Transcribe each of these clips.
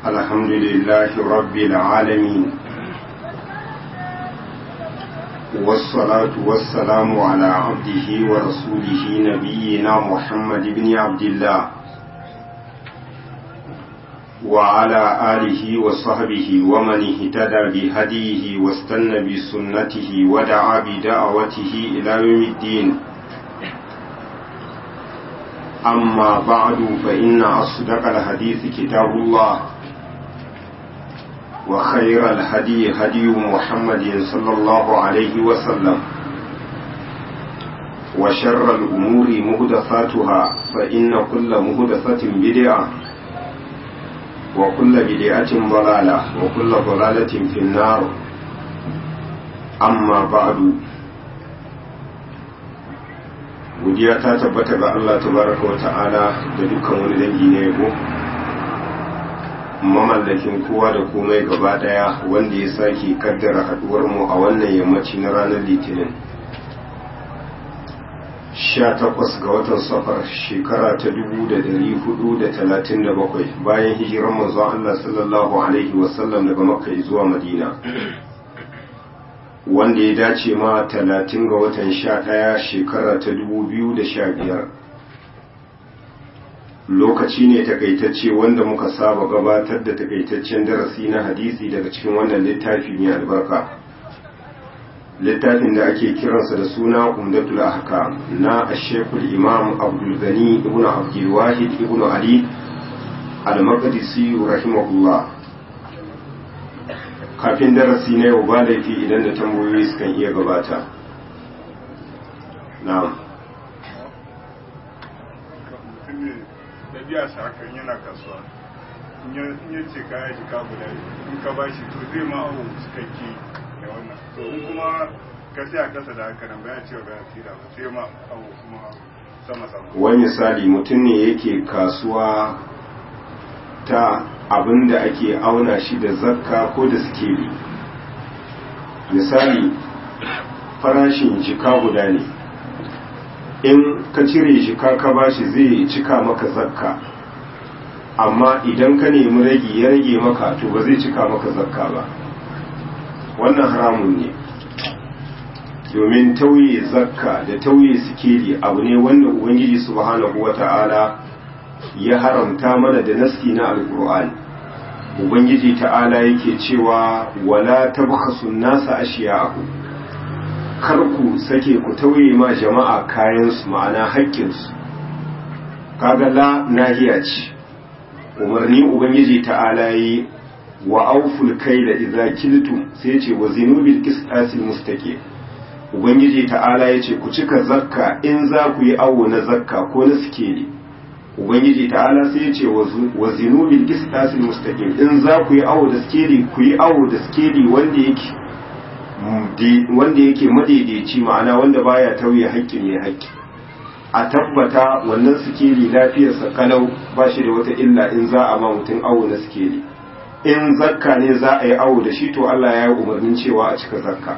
الحمد لله رب العالمين والصلاة والسلام على عبده ورسوله نبينا محمد بن عبد الله وعلى آله وصحبه ومن اهتدى بهديه واستنى بسنته ودعا بدعوته إلى يوم الدين أما بعد فإن أصدق الحديث كتاب الله وخير الهدي هدي محمد صلى الله عليه وسلم وشر الأمور مهدثاتها فإن كل مهدثة بدعة وكل بدعة ضلالة وكل ضلالة في النار أما بعد godiya ta tabbata ga Allah tabaraka wa ta'ala da dukkan wani dangi na yabo mamallakin kowa da komai gaba daya wanda ya sake kaddara haduwar mu a wannan yammaci na ranar litinin 18 ga watan safar shekara ta 1437 bayan hijiran manzon Allah sallallahu alaihi wasallam daga makka zuwa madina wanda ya dace ma 30 ga watan 11 shekara ta 2015 lokaci ne takaitacce wanda muka saba gabatar da takaitaccen darasi na hadisi daga cikin wannan littafi mai albarka littafin da ake kiransa da suna umdatul ahkam na ashekul imam abdul gani ibn abdul wahid ibn ali al-maqdisi rahimahullah kafin darasi na yau ba laifi idan da tambayoyi sukan iya gabata na'am biya shi hakan yana kasuwa in ya ce kaya shi ka guda in ka bashi to zai ma awo cikakke da wannan to in kuma ka sai a kasa da haka nan baya cewa baya tsira ba sai ma awo kuma sama sama wani misali mutum ne yake kasuwa ta abin da ake auna shi da zakka ko da sikeli misali farashin jika guda ne in ka cire shi ka ka bashi zai cika maka zakka amma idan ka nemi ragi ya rage maka to ba zai cika maka zakka ba wannan haramun ne domin tauye zakka da tauye sikeli abu ne wanda ubangiji subhanahu wata'ala ya haramta mana da nasti na alkur'ani ubangiji ta'ala yake cewa wala tabkhasu nasa ashiya'ahu kar ku sake ku tauye ma jama'a kayansu ma'ana haƙƙinsu kaga la nahiya ce umarni ubangiji ta'ala yi wa auful kaila idza kiltum sai ce wa zinu bil qistasil mustaqim ubangiji ta'ala yace ku cika zakka in za ku yi awo na zakka ko na sikeli ubangiji ta'ala sai yace wa zinu bil qistasil mustaqim in za ku yi awo da sikeli ku yi awo da sikeli wanda yake wanda yake madaidaici ma'ana wanda baya tauye haƙƙin mai haƙƙi a tabbata wannan sikeli lafiyarsa kalau ba shi da wata illa in za a ma mutum awo na sikeli in zakka ne za a yi awo da shi to Allah ya yi umarnin cewa a cika zakka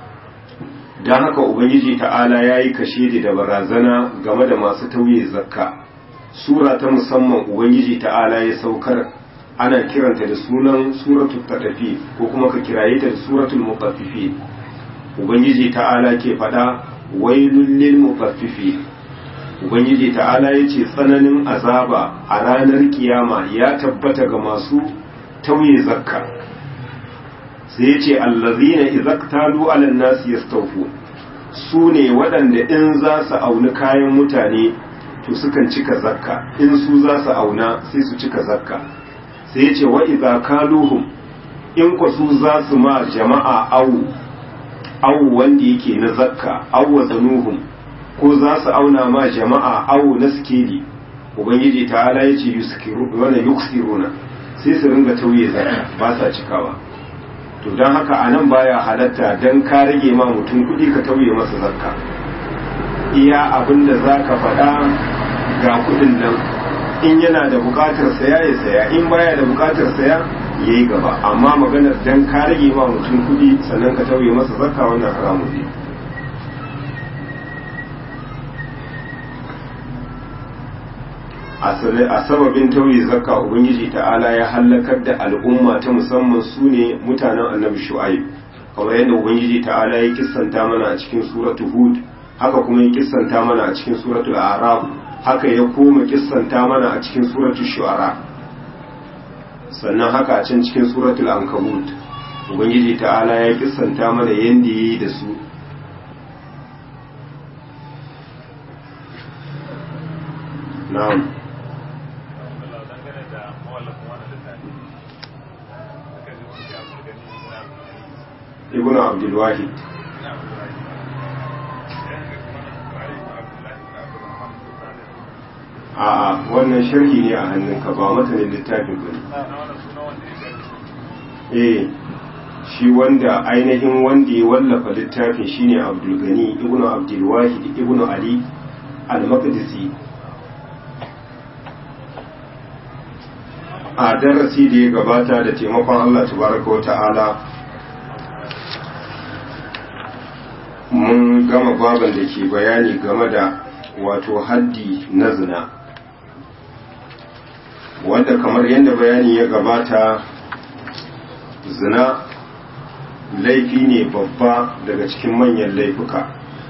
don haka ubangiji ta'ala ya yi kashe da barazana game da masu tauye zakka sura ta musamman ubangiji ta'ala ya saukar ana kiranta da sunan suratul tatafi ko kuma ka kiraye ta da suratul mutaffifi ubangiji ta'ala ke fada wailul lil mutaffifi ubangiji ta'ala yace tsananin azaba a ranar kiyama ya tabbata ga masu tauye zakka sai yace allazina izaktalu ala nas yastawfu su ne waɗanda in za su auni kayan mutane to sukan cika zakka in su za su auna sai su cika zakka sai ya ce wa'iza kaluhum in ku su za su ma jama'a awu awu wanda yake na zakka awu zanuhum ko za su auna ma jama'a awu na sikeli ubangiji ta ala ya ce yuksiruna sai su ringa tauye zakka ba sa cikawa to don haka a nan baya halatta don ka rage ma mutum kuɗi ka tauye masa zakka iya abin da za ka faɗa ga kuɗin nan in yana da bukatar saya ya saya in baya da bukatar saya ya yi gaba amma maganar dan ka rage ma mutum kudi sannan ka tauye masa zakka wannan haramun ne a sababin tauye zakka ubangiji ta'ala ya hallakar da al'umma ta musamman su ne mutanen annabi shu'aib kamar yadda ubangiji ta'ala ya kissanta mana a cikin suratu hud haka kuma ya kissanta mana a cikin suratul araf haka ya koma kissanta mana a cikin suratul shu'ara sannan haka a can cikin suratul ankabut ubangiji ta'ala ya kissanta mana yadda yayi da su na'am ibn abdulwahid a wannan sharhi ne a hannunka ba matanin littafin ba eh shi wanda ainihin wanda ya wallafa littafin shine abdulgani ibn abdulwahid ibn ali al-maqdisi a darasi da ya gabata da taimakon Allah tabaraka wa ta'ala mun gama baban da ke bayani game da wato haddi na zina wanda kamar yadda bayani ya gabata zina laifi ne babba daga cikin manyan laifuka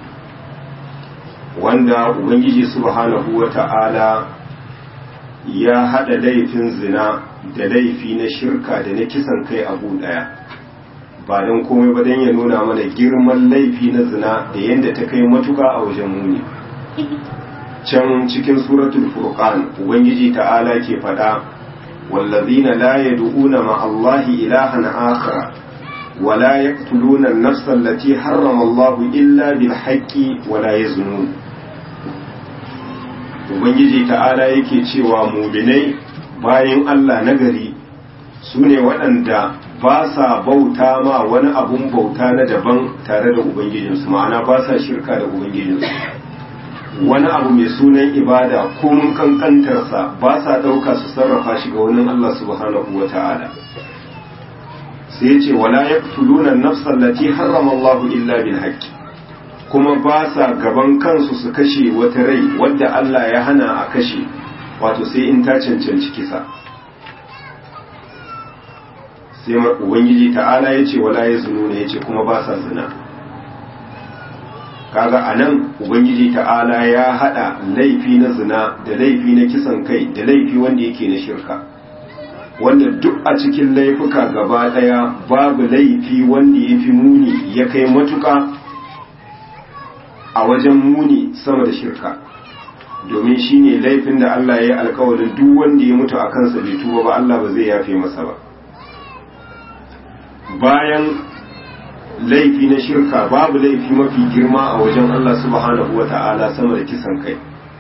wanda ubangiji subhanahu wa ta'ala ya haɗa laifin zina da laifi na shirka da na kisan kai abu ɗaya ba don komai ba don ya nuna mana girman laifi na zina da yadda ta kai matuka a wajen muni can cikin suratul furqan ubangiji ta'ala ke faɗa wallazina la yad'una ma Allahi ilahan akhar wa la yaqtuluna an-nafsa allati harrama Allahu illa bil haqqi wa la yaznun ubangiji ta'ala yake cewa mu'minai bayan Allah nagari sune waɗanda ba sa bauta ma wani abun bauta na daban tare da ubangijinsu ma'ana ba sa shirka da ubangijinsu wani abu mai sunan ibada ko mun kankantarsa ba sa ɗauka su sarrafa shi ga wani Allah subhanahu wa ta'ala sai ce wala yaqtuluna an-nafsa allati harrama Allah illa bil haqqi kuma ba sa gaban kansu su kashe wata rai wadda Allah ya hana a kashe wato sai in ta cancanci kisa sai ubangiji ta'ala ya ce wala ya zunu ne ya ce kuma ba sa zina kaga a nan ubangiji ta'ala ya hada laifi na zina da laifi na kisan kai da laifi wanda yake na shirka wanda duk a cikin laifuka gaba daya babu laifi wanda ya fi muni ya kai matuka a wajen muni sama da shirka domin shi ne laifin da Allah ya yi alkawarin duk wanda ya mutu a kansa bai tuba ba Allah ba zai yafe masa ba bayan laifi na shirka babu laifi mafi girma a wajen Allah subhanahu wa ta'ala sama da kisan kai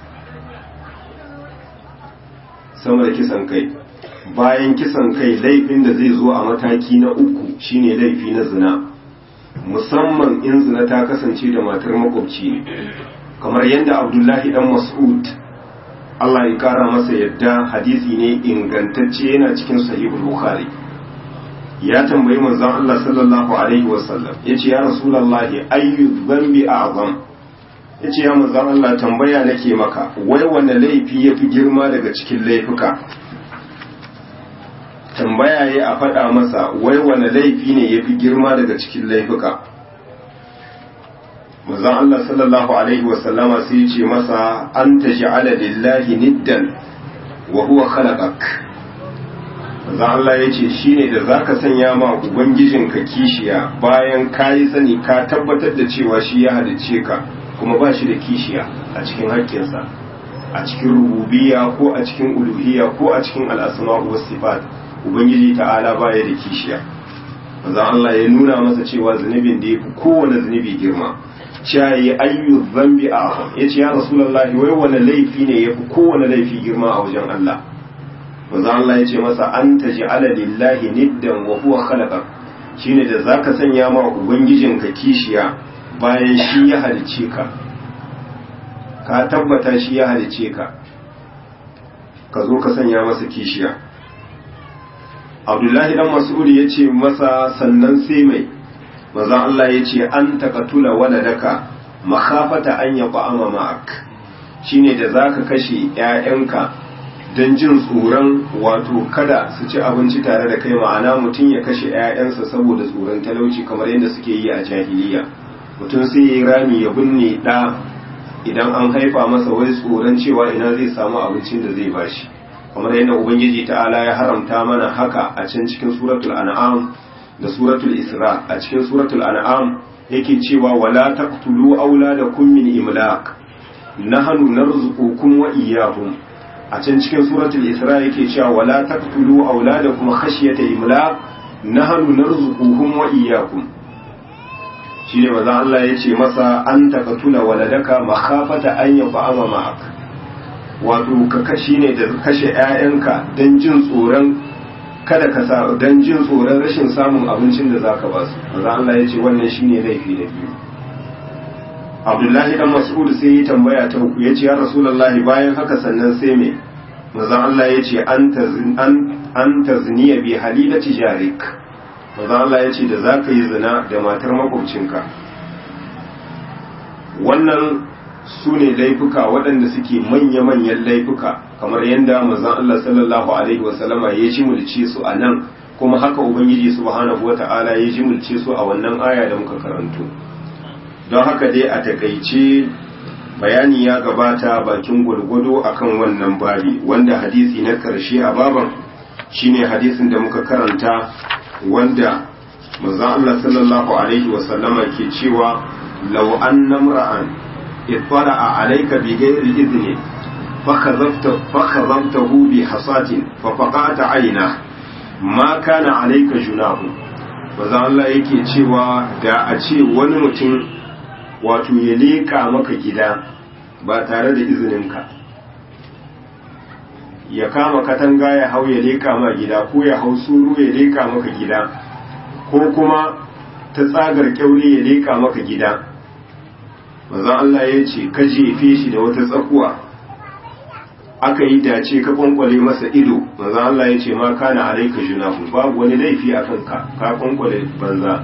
sama da kisan kai bayan kisan kai laifin da zai zo a mataki na uku shine laifi na zina musamman in zina ta kasance da matar makwabci ne kamar yadda abdullahi dan mas'ud Allah ya kara masa yadda hadisi ne ingantacce yana cikin sahihul bukhari ya tambayi manzon Allah sallallahu alaihi wasallam yace ya rasulullahi ayyu dhanbi a'zam yace ya manzon Allah tambaya nake maka wai wanne laifi yafi girma daga cikin laifuka tambaya ya a faɗa masa wai wane laifi ne ya fi girma daga cikin laifuka mazan Allah sallallahu Alaihi wasallama sai ce masa an ta shi'ala lillahi niddan wa huwa khalaqak mazan Allah ya ce shi ne da za ka sanya ma ubangijinka kishiya bayan ka yi sani ka tabbatar da cewa shi ya halicce ka kuma ba shi da kishiya a cikin haƙƙinsa a cikin rububiya ko a cikin uluhiya ko a cikin al'asma'u was sifat ubangiji ta'ala baya da kishiya manzo Allah ya nuna masa cewa zunubin da yafi kowane zunubi girma cewa yi ayyu dhanbi a yace ya rasulullahi wai wani laifi ne yafi kowane laifi girma a wajen Allah manzo Allah yace masa anta ja'ala lillahi niddan wa huwa khalaqak shine da zaka sanya ma ubangijinka kishiya bayan shi ya halice ka ka tabbata shi ya halice ka ka zo ka sanya masa kishiya abdullahi dan mas'ud ya ce masa sannan sai mai manzon Allah ya ce an taqatula waladaka makhafata an yaqama ma'ak shine da zaka kashe ƴaƴanka don jin tsoron wato kada su ci abinci tare da kai ma'ana mutum ya kashe 'ya'yansa saboda tsoron talauci kamar yadda suke yi a jahiliya mutum sai ya yi rami ya binne ɗa idan an haifa masa wai tsoron cewa ina zai samu abincin da zai bashi kamar yadda ubangiji ta'ala ya haramta mana haka a can cikin suratul an'am da suratul isra a cikin suratul an'am yake cewa wala taqtulu auladakum min imlaq nahnu narzuqukum wa iyyahum a can cikin suratul isra yake cewa wala taqtulu auladakum khashyata imlaq nahnu narzuquhum wa iyyakum shine maza Allah yace masa an taqtula waladaka makhafata an yafa'ama ma'ak wato ka kashi ne da kashe ƴaƴanka dan jin tsoron kada ka sa dan jin tsoron rashin samun abincin da zaka ba su maza Allah yace wannan shine laifi na biyu Abdullahi dan Mas'ud sai ya tambaya ta uku yace ya Rasulullahi bayan haka sannan sai me manzon Allah yace an tazin an an tazniya bi halilati jarik manzon Allah yace da zaka yi zina da matar makwabcinka wannan su ne laifuka waɗanda suke manya-manyan laifuka kamar yadda manzon Allah sallallahu alaihi wasallama ya ji mulce su a nan kuma haka ubangiji subhanahu wata'ala ya ji mulce su a wannan aya da muka karanto don haka dai a takaice bayani ya gabata bakin gwargwado akan wannan babi wanda hadisi na karshe a baban shine hadisin da muka karanta wanda manzon Allah sallallahu alaihi wasallama ke cewa law anna imra'an ittara'a alayka bi ghairi idni fakhadhafta fakhadhaftahu bi hasatin fa faqata ayna ma kana alayka junahu manzon Allah yake cewa da a ce wani mutum wato ya leƙa maka gida ba tare da izininka ya kama katanga ya hau ya leƙa ma gida ko ya hau suru ya leƙa maka gida ko kuma ta tsagar kyaure ya leƙa maka gida maza Allah ya ce ka jefe shi da wata tsakuwa aka yi dace ka kwankwale masa ido maza Allah ya ce ma kana alaika junahu babu wani laifi a kanka ka kwankwale banza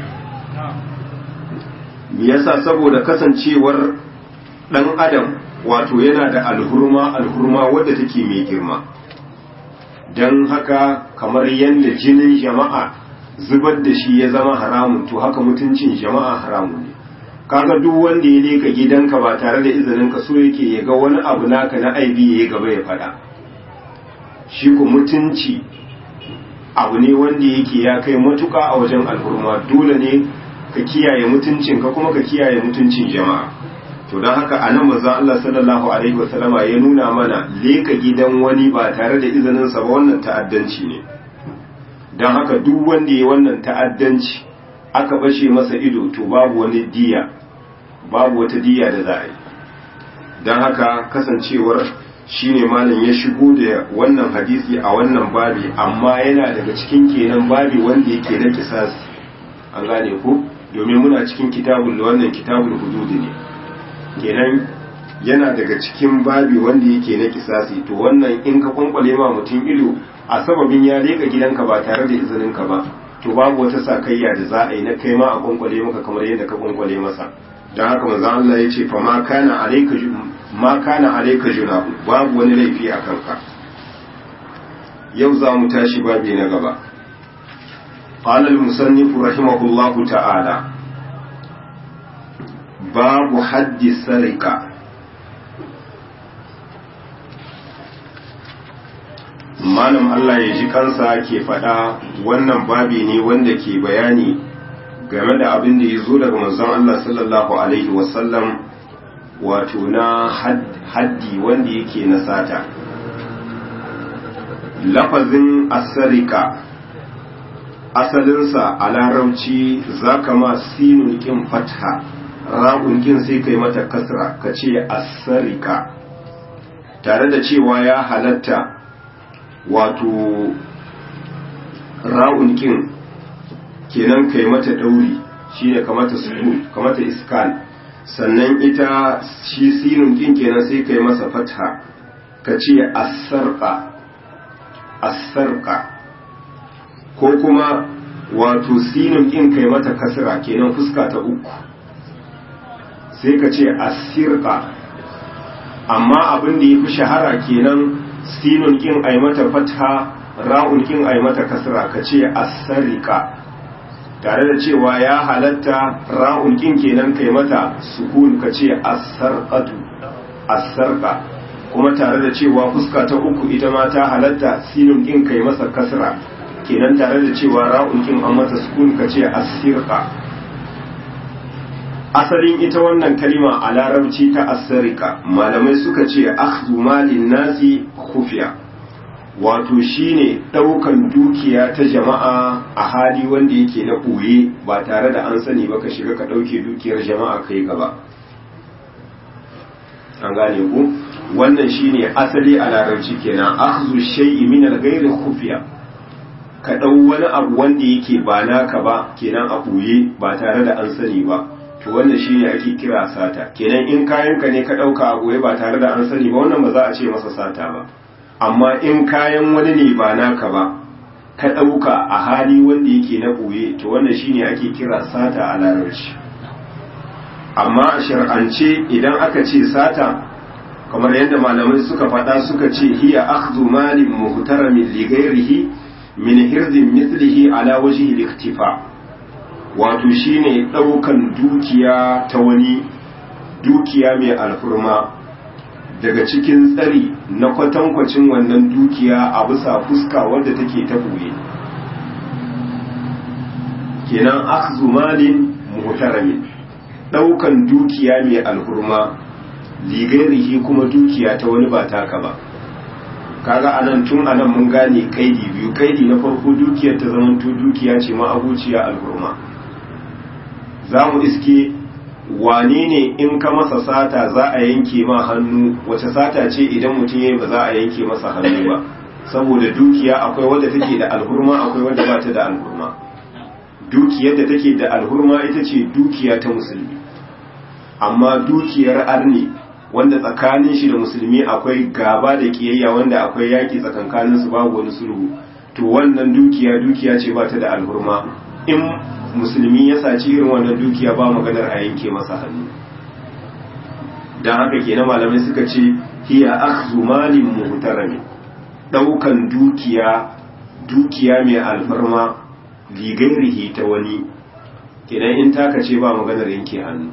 yasa saboda kasancewar dan adam wato yana da alhurma alhurma wadda take mai girma don haka kamar yadda jinin jama'a zubar da shi ya zama haramun to haka mutuncin jama'a haramun ne kaga duk wanda ya leka gidanka ba tare da izinin ka so yake ya ga wani abu naka na aibi ya gaba ya fada shi ku mutunci abu ne wanda yake ya kai matuka a wajen alhurma dole ne ka kiyaye mutuncinka kuma ka kiyaye mutuncin jama'a to don haka a nan manzon Allah sallallahu alaihi wasallama ya nuna mana leka gidan wani ba tare da izinin sa ba wannan ta'addanci ne don haka duk wanda ya wannan ta'addanci aka bashe masa ido to babu wani diya babu wata diya da za a yi don haka kasancewar shine malam ya shigo da wannan hadisi a wannan babi amma yana daga cikin kenan babi wanda yake na kisasi an gane ko domin muna cikin kitabul wannan kitabul hudud ne kenan yana daga cikin babi wanda yake na kisasi to wannan in ka kwankwale ma mutum ido a sababin ya leka gidanka ba tare da izinin ka ba to babu wata sakayya da za a yi na kai ma a kwankwale maka kamar yadda ka kwankwale masa don haka manzo Allah ya ce fa ma kana alayka ma kana alayka junahu babu wani laifi a kanka yau za mu tashi babi na gaba قال المصنف رحمه الله تعالى باب حد السرقة malam Allah ya ji kansa ke faɗa wannan babi ne wanda ke bayani game da abin da ya zo daga manzon Allah sallallahu alaihi wasallam wato na haddi wanda yake na sata lafazin asarika asalinsa a larabci za ka ma sinun kin fatha ra'un kin sai kai mata kasra ka ce asarika tare da cewa ya halatta wato ra'un kin kenan kai mata dauri shine kamata sukun kamata iskan sannan ita shi sinun kin kenan sai kai masa fatha ka ce asarqa asarqa ko kuma wato sinin kin kai mata kasra kenan fuska ta uku sai ka ce asirka amma abin da ya fi shahara kenan sinun kin ai mata fatha ra'un kin ai mata kasra ka ce as-sarika tare da cewa ya halatta ra'un kin kenan kai mata sukun ka ce as-sarqatu as-sarqa kuma tare da cewa fuska ta uku ita ma ta halatta sinun kin kai masa kasra kenan tare da cewa ra'un kin an mata sukun ka ce as-sirqa asalin ita wannan kalima a larabci ta asarika malamai suka ce akhdhu malin nasi khufiya wato shine daukan dukiya ta jama'a a hali wanda yake na ɓoye ba tare da an sani ba ka shiga ka dauke dukiyar jama'a kai gaba an gane ku wannan shine asali a larabci kenan akhdhu shay'i min al-ghayri khufiya ka dau wani abu wanda yake ba naka ba kenan a ɓoye ba tare da an sani ba to wannan shine ake kira sata kenan in kayanka ne ka dauka a goye ba tare da an sani ba wannan ba za a ce masa sata ba amma in kayan wani ne ba naka ba ka dauka a hali wanda yake na goye to wannan shine ake kira sata a larabci amma a shar'ance idan aka ce sata kamar yadda malamai suka faɗa suka ce hiya akhdhu malin muhtaramin li ghairihi min hirzin mithlihi ala wajhi al-iktifa wato shine ɗaukan dukiya ta wani dukiya mai alfurma daga cikin tsari na kwatankwacin wannan dukiya a bisa fuska wadda take ta buye kenan akhzu malin muhtaramin ɗaukan dukiya mai alfurma ligairihi kuma dukiya ta wani ba taka ba kaga anan tun anan mun gane kaidi biyu kaidi na farko dukiyar ta zamanto dukiya ce ma abuciya alfurma za mu iske wane ne in ka masa sata za a yanke ma hannu wace sata ce idan mutum yayi ba za a yanke masa hannu ba saboda dukiya akwai wadda take da alhurma akwai wadda ba ta da alhurma dukiyar da take da alhurma ita ce dukiya ta musulmi amma dukiyar arni wanda tsakanin shi da musulmi akwai gaba da kiyayya wanda akwai yaki tsakankanin su babu wani sulhu to wannan dukiya dukiya ce ba ta da alhurma in musulmi ya saci irin wannan dukiya ba maganar a yanke masa hannu don haka kenan malamai suka ce hiya akhdhu malin muhtarami daukan dukiya dukiya mai alfarma ligairihi ta wani kenan in taka ce ba maganar yanke hannu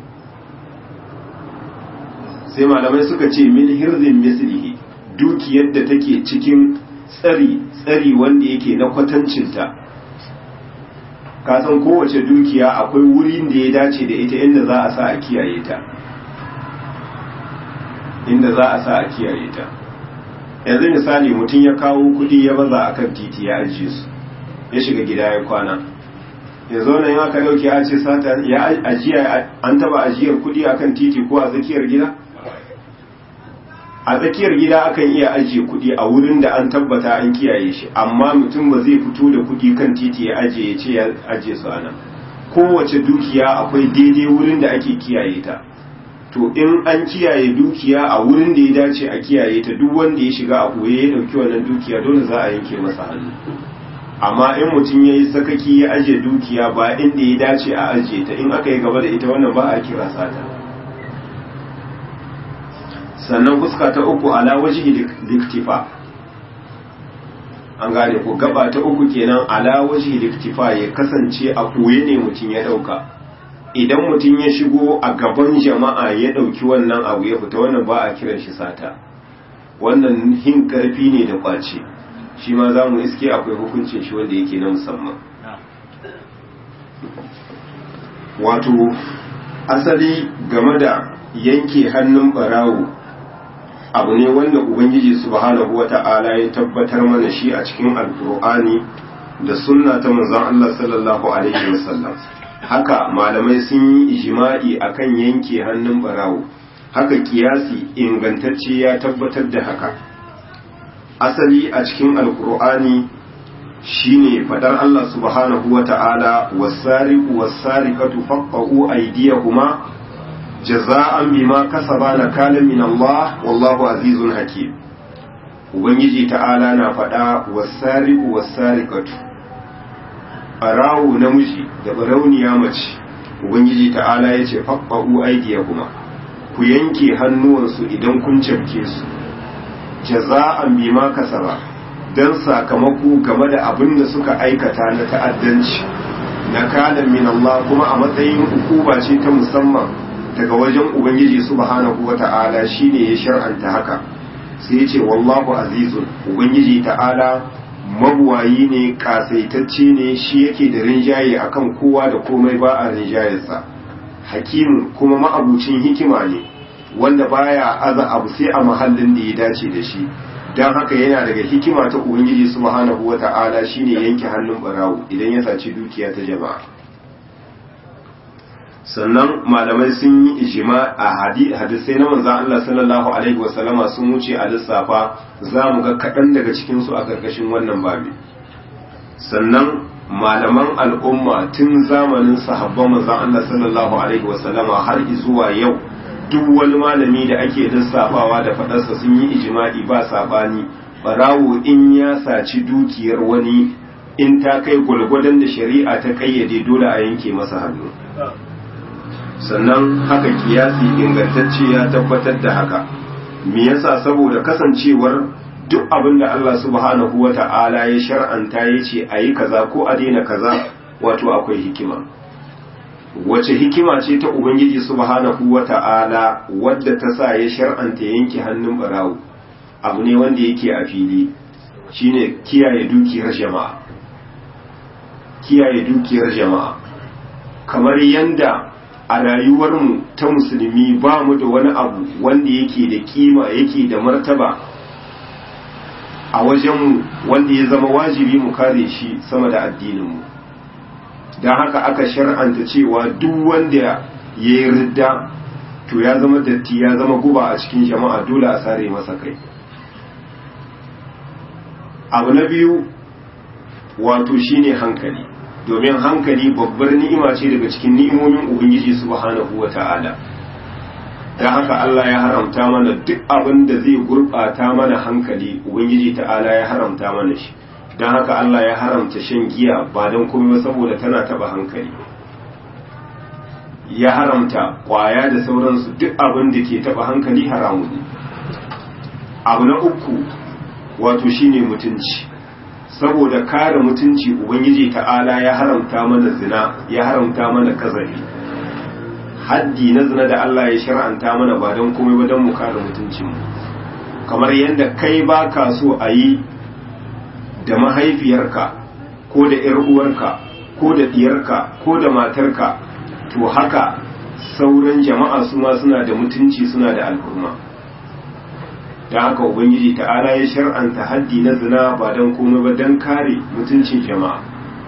sai malamai suka ce min hirzin mislihi dukiyar da take cikin tsari tsari wanda yake na kwatancinta ka san kowace dukiya akwai wurin da ya dace da ita inda za a sa a kiyaye ta inda za a sa a kiyaye ta yanzu misali mutum ya kawo kudi ya baza a kan titi ya ajiye su ya shiga gida ya kwana ya zo nan aka dauke a ce sata ya ajiya an taba ajiyar kudi a kan titi ko a tsakiyar gida a tsakiyar gida akan iya ajiye kudi a wurin da an tabbata an kiyaye shi amma mutum ba zai fito da kudi kan titi ya ajiye ya ce ya ajiye su ana kowace dukiya akwai daidai wurin da ake kiyaye ta to in an kiyaye dukiya a wurin da ya dace a kiyaye ta duk wanda ya shiga a koye ya dauki wannan dukiya dole za a yanke masa hannu amma in mutum ya yi sakaki ya ajiye dukiya ba inda ya dace a ajiye ta in aka yi gaba da ita wannan ba a kira sata sannan fuska ta uku ala wajihi liktifa an gane ku gaba ta uku kenan ala wajihi liktifa ya kasance a koye ne mutum ya dauka idan mutum ya shigo a gaban jama'a ya dauki wannan abu ya fita wannan ba a kiran shi sata wannan hin karfi ne da kwace shi ma za mu iske akwai hukuncin shi wanda yake na musamman wato asali game da yanke hannun barawo abu ne wanda ubangiji subhanahu wata'ala ya tabbatar mana shi a cikin alkur'ani da sunna ta manzon Allah sallallahu alaihi wasallam haka malamai sun yi ijma'i akan yanke hannun barawo haka kiyasi ingantacce ya tabbatar da haka asali a cikin alkur'ani shine fadar Allah subhanahu wata'ala was-sariqu was-sariqatu faqa'u aydiyahuma jaza'an bima kasaba nakalan min Allah wallahu azizun hakim ubangiji ta'ala na faɗa wasariqu wasariqatu arawu namiji da barauniya mace ubangiji ta'ala yace faqa'u aydiyahuma ku yanke hannuwansu idan kun cafke su jaza'an bima kasaba dan sakamako game da abin da suka aikata na ta'addanci na kalan min Allah kuma a matsayin hukuma ce ta musamman daga wajen ubangiji subhanahu wata'ala shine ya shar'anta haka sai ya ce wallahu azizun ubangiji ta'ala mabuwayi ne kasaitacce ne shi yake da rinjaye akan kowa da komai ba a rinjayarsa hakim kuma ma'abucin hikima ne wanda baya aza abu sai a mahallin da ya dace da shi don haka yana daga hikima ta ubangiji subhanahu wata'ala shine yanke hannun barawo idan ya saci dukiya ta jama'a sannan malamai sun yi ijima a hadisai na manzan Allah sallallahu alaihi wasallama sun wuce a lissafa za mu ga kaɗan daga cikinsu a ƙarƙashin wannan babi sannan malaman al'umma tun zamanin sahabban manzan Allah sallallahu alaihi wasallama har zuwa yau duk wani malami da ake lissafawa da faɗarsa sun yi ijima'i ba saɓani barawo in ya saci dukiyar wani in ta kai gwalgwadon da shari'a ta ƙayyade dole a yanke masa hannu sannan haka kiyasi ingantacce ya tabbatar da haka me yasa saboda kasancewar duk abin da Allah subhanahu wata'ala ya shar'anta ya ce a yi kaza ko a daina kaza wato akwai hikima wace hikima ce ta ubangiji subhanahu wata'ala wadda ta sa ya shar'anta yanke hannun barawo abu ne wanda yake a fili shine kiyaye dukiyar jama'a kiyaye dukiyar jama'a kamar yanda a rayuwarmu ta musulmi ba mu da wani abu wanda yake da kima yake da martaba a wajenmu wanda ya zama wajibi mu kare shi sama da addininmu don haka aka shar'anta cewa duk wanda ya yi ridda to ya zama datti ya zama guba a cikin jama'a dole a sare masa kai abu na biyu wato shine hankali domin hankali babbar ni'ima ce daga cikin ni'imomin ubangiji subhanahu wata'ala dan haka Allah ya haramta mana duk abin da zai gurbata mana hankali ubangiji ta'ala ya haramta mana shi dan haka Allah ya haramta shan giya ba dan komai saboda tana taba hankali ya haramta kwaya da sauransu duk abin da ke taba hankali haramu ne abu na uku wato shine mutunci saboda kare mutunci ubangiji ta'ala ya haramta mana zina ya haramta mana kazafi haddi na zina da Allah ya shar'anta mana ba don komai ba don mu kare mutuncin kamar yadda kai ba ka so a yi da mahaifiyarka ko da ‘yar uwarka ko da diyarka ko da matarka to haka sauran jama'a su ma suna da mutunci suna da alhurma da haka ubangiji ta'ala ya shar'anta haddi na zina ba don komai ba don kare mutuncin jama'a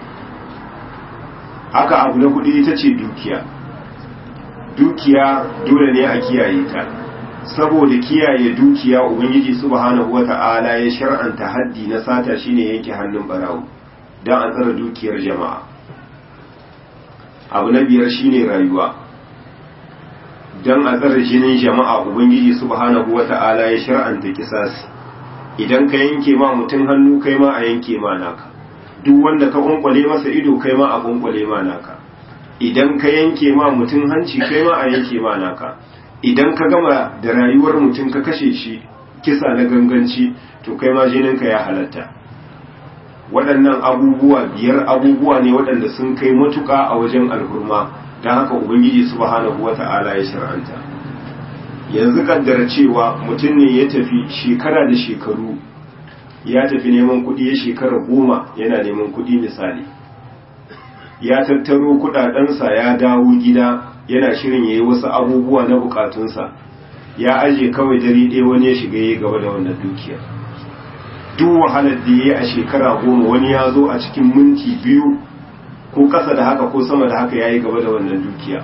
haka abu na kudi ita ce dukiya dukiya dole ne a kiyaye ta saboda kiyaye dukiya ubangiji subhanahu wata'ala ya shar'anta haddi na sata shine yanke hannun barawo don a tsara dukiyar jama'a abu na biyar shine rayuwa don a tsara jinin jama'a ubangiji subhanahu wata'ala ya shar'anta kisasi idan ka yanke ma mutum hannu kai ma a yanke ma naka duk wanda ka kunkwale masa ido kai ma a kunkwale ma naka idan ka yanke ma mutum hanci kai ma a yanke ma naka idan ka gama da rayuwar mutum ka kashe shi kisa na ganganci to kai ma jininka ya halatta waɗannan abubuwa biyar abubuwa ne waɗanda sun kai matuƙa a wajen alhurma don haka ubangiji subhanahu wata'ala ya shar'anta yanzu kaddara cewa mutum ne ya tafi shekara da shekaru ya tafi neman kuɗi ya shekara goma yana neman kuɗi misali ya tattaro kuɗaɗensa ya dawo gida yana shirin ya yi wasu abubuwa na bukatunsa ya aje kawai dare ɗaya wani ya shiga ya gaba da wannan dukiya duk wahalar da ya yi a shekara goma wani ya zo a cikin minti biyu ko ƙasa da haka ko sama da haka ya yi gaba da wannan dukiya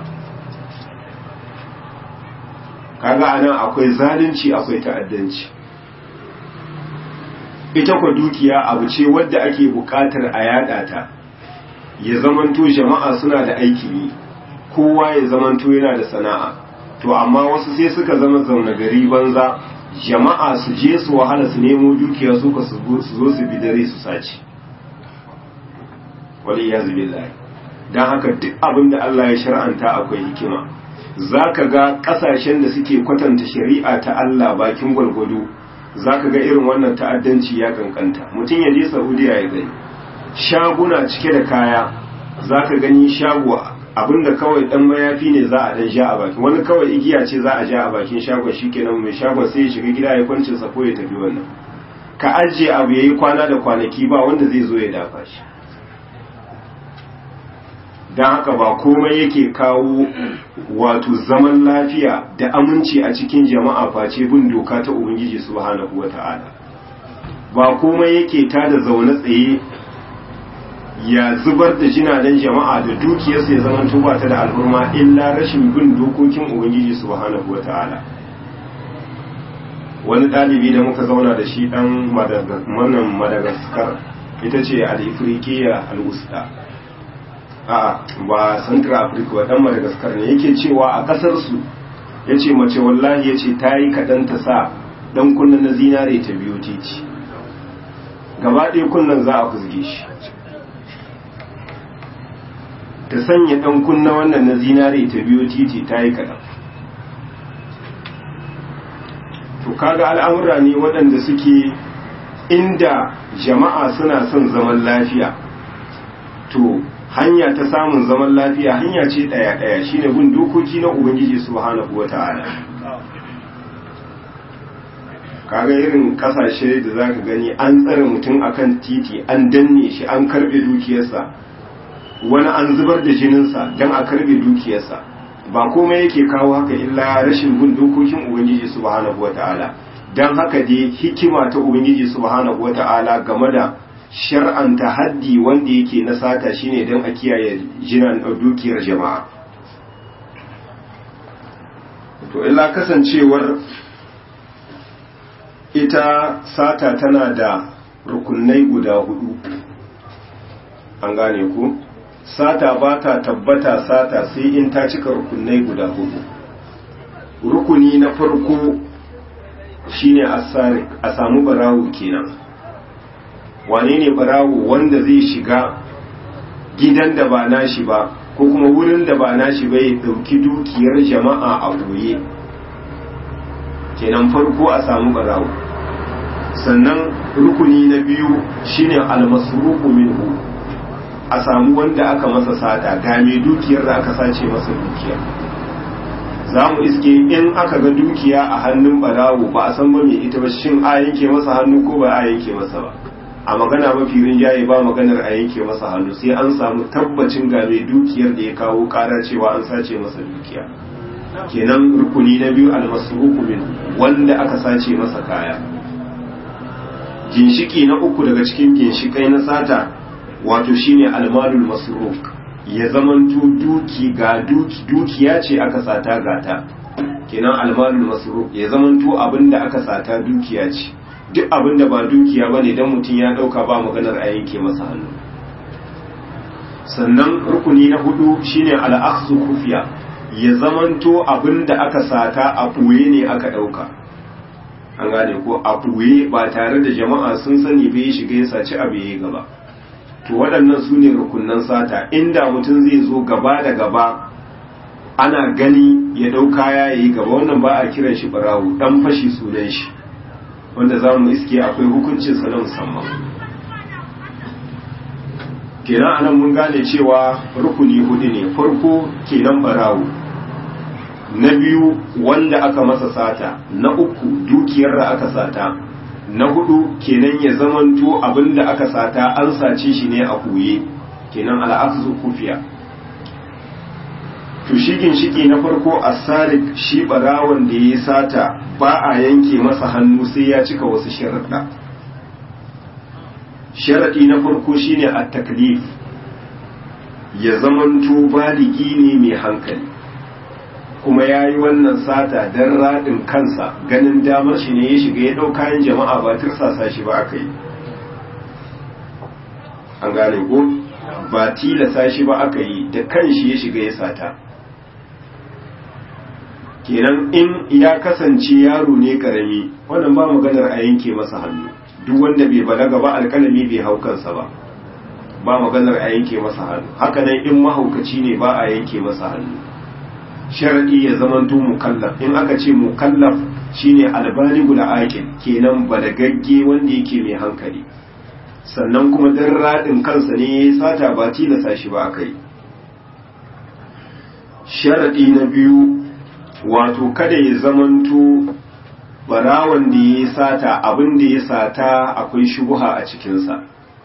kaga anan akwai zalunci akwai ta'addanci ita kwa dukiya abu ce wadda ake buƙatar a yada ta ya zamanto jama'a suna da aikin yi kowa ya zamanto yana da sana'a to amma wasu sai suka zama zaune gari banza jama'a su je su wahala su nemo dukiya su ka su zo su bi dare su sace wani ya zubi lai don haka duk abin da Allah ya shar'anta akwai hikima za ka ga ƙasashen da suke kwatanta shari'a ta Allah bakin gwalgwado za ka ga irin wannan ta'addanci ya kankanta mutum ya je saudiya ya gani shaguna cike da kaya za ka gani shago abinda kawai dan mayafi ne za a dan sha a bakin wani kawai igiya ce za a ja a bakin shagon shikenan mai shagon sai ya shiga gida ya kwancin sa ko ya tafi wannan ka ajiye abu yayi kwana da kwanaki ba wanda zai zo ya dafa shi don haka ba komai yake kawo wato zaman lafiya da aminci a cikin jama'a face bin doka ta ubangiji subhanahu wata'ala ba komai yake tada zaune tsaye ya zubar da jinanen jama'a da dukiyarsu ya zama tuba ta da al'umma illa rashin bin dokokin ubangiji subhanahu wata'ala wani ɗalibi da muka zauna da shi ɗan madagaskar ita ce al-ifriqiya al-wusta a ba central africa ba dan madagascar ne yake cewa a kasar su yace mace wallahi yace ta yi kadan ta sa dan kunnan na zinare ta biyo titi gaba ɗaya kunnan za a kuzge shi ta sanya dan kunna wannan na zinare ta biyo titi ta yi kadan to kaga al'amura ne waɗanda suke inda jama'a suna son zaman lafiya to hanya ta samun zaman lafiya hanya ce ɗaya ɗaya shine bin dokoki na ubangiji subhanahu wata'ala kaga irin kasashe da zaka gani an tsare mutum akan titi an danne shi an karbe dukiyarsa wani an zubar da jininsa don a karbe dukiyarsa ba komai yake kawo haka illa rashin bin dokokin ubangiji subhanahu wata'ala don haka dai hikima ta ubangiji subhanahu wata'ala game da shar'anta haddi wanda yake na sata shine don a kiyaye jinan dukiyar jama'a to illa kasancewar ita sata tana da rukunai guda hudu an gane ku sata ba ta tabbata sata sai in ta cika rukunai guda hudu rukuni na farko shine asarik a samu barawo kenan wane ne barawo wanda zai shiga gidan da ba nashi ba ko kuma wurin da ba nashi ba ya dauki dukiyar jama'a a boye kenan farko a samu barawo sannan rukuni na biyu shine almasruqu minhu a samu wanda aka masa sata ga mai dukiyar da aka sace masa dukiya za mu iske in aka ga dukiya a hannun barawo ba a san ba mai ita ba shin a yanke masa hannu ko ba a yanke masa ba a magana mafi rinjaye ba maganar a yanke masa hannu sai an samu tabbacin ga mai dukiyar da ya kawo kara cewa an sace masa dukiya kenan rukuni na biyu almasruku min wanda aka sace masa kaya ginshiki na uku daga cikin ginshikai na sata wato shine almalul masruk ya zamanto duki ga duki dukiya ce aka sata gata kenan almalul masruk ya zamanto abinda aka sata dukiya ce duk abinda ba dukiya bane dan mutum ya dauka ba maganar a yanke masa hannu sannan rukuni na hudu shine al-akhsu kufiya ya zamanto abinda aka sata a ɓoye ne aka ɗauka an gane ko a ɓoye ba tare da jama'a sun sani bai shiga ya saci abu ya gaba to waɗannan su ne rukunan sata inda mutum zai zo gaba da gaba ana gani ya ɗau kaya ya yi gaba wannan ba a kiran shi barawo ɗan fashi sunan shi wanda za mu iske akwai hukuncinsa na musamman kenan anan mun gane cewa rukuni hudu ne farko kenan barawo na biyu wanda aka masa sata na uku dukiyar da aka sata na hudu kenan ya zamanto abinda aka sata an sace shi ne a huye kenan al'aksu kufiya to shi ginshiki na farko asarik shi barawon da ya sata ba a yanke masa hannu sai ya cika wasu sharaɗa sharaɗi na farko shine a taklif ya zamanto baligi ne mai hankali kuma ya yi wannan sata don raɗin kansa ganin damar shi ne ya shiga ya ɗau kayan jama'a ba tirsasa shi ba aka yi an gane ko ba tilasa shi ba aka yi da kan shi ya shiga ya sata kenan in ya kasance yaro ne karami wannan ba maganar a yanke masa hannu duk wanda bai balaga ba alkalami bai hau kansa ba ba maganar a yanke masa hannu haka nan in mahaukaci ne ba a yanke masa hannu sharadi ya zamanto mukallaf in aka ce mukallaf shine albaligul aqil kenan balagagge wanda yake mai hankali sannan kuma dan radin kansa ne ya sata ba tilasa shi ba akai sharadi na biyu wato kada ya zamanto barawan da ya sata abin da ya sata akwai shubuha a cikinsa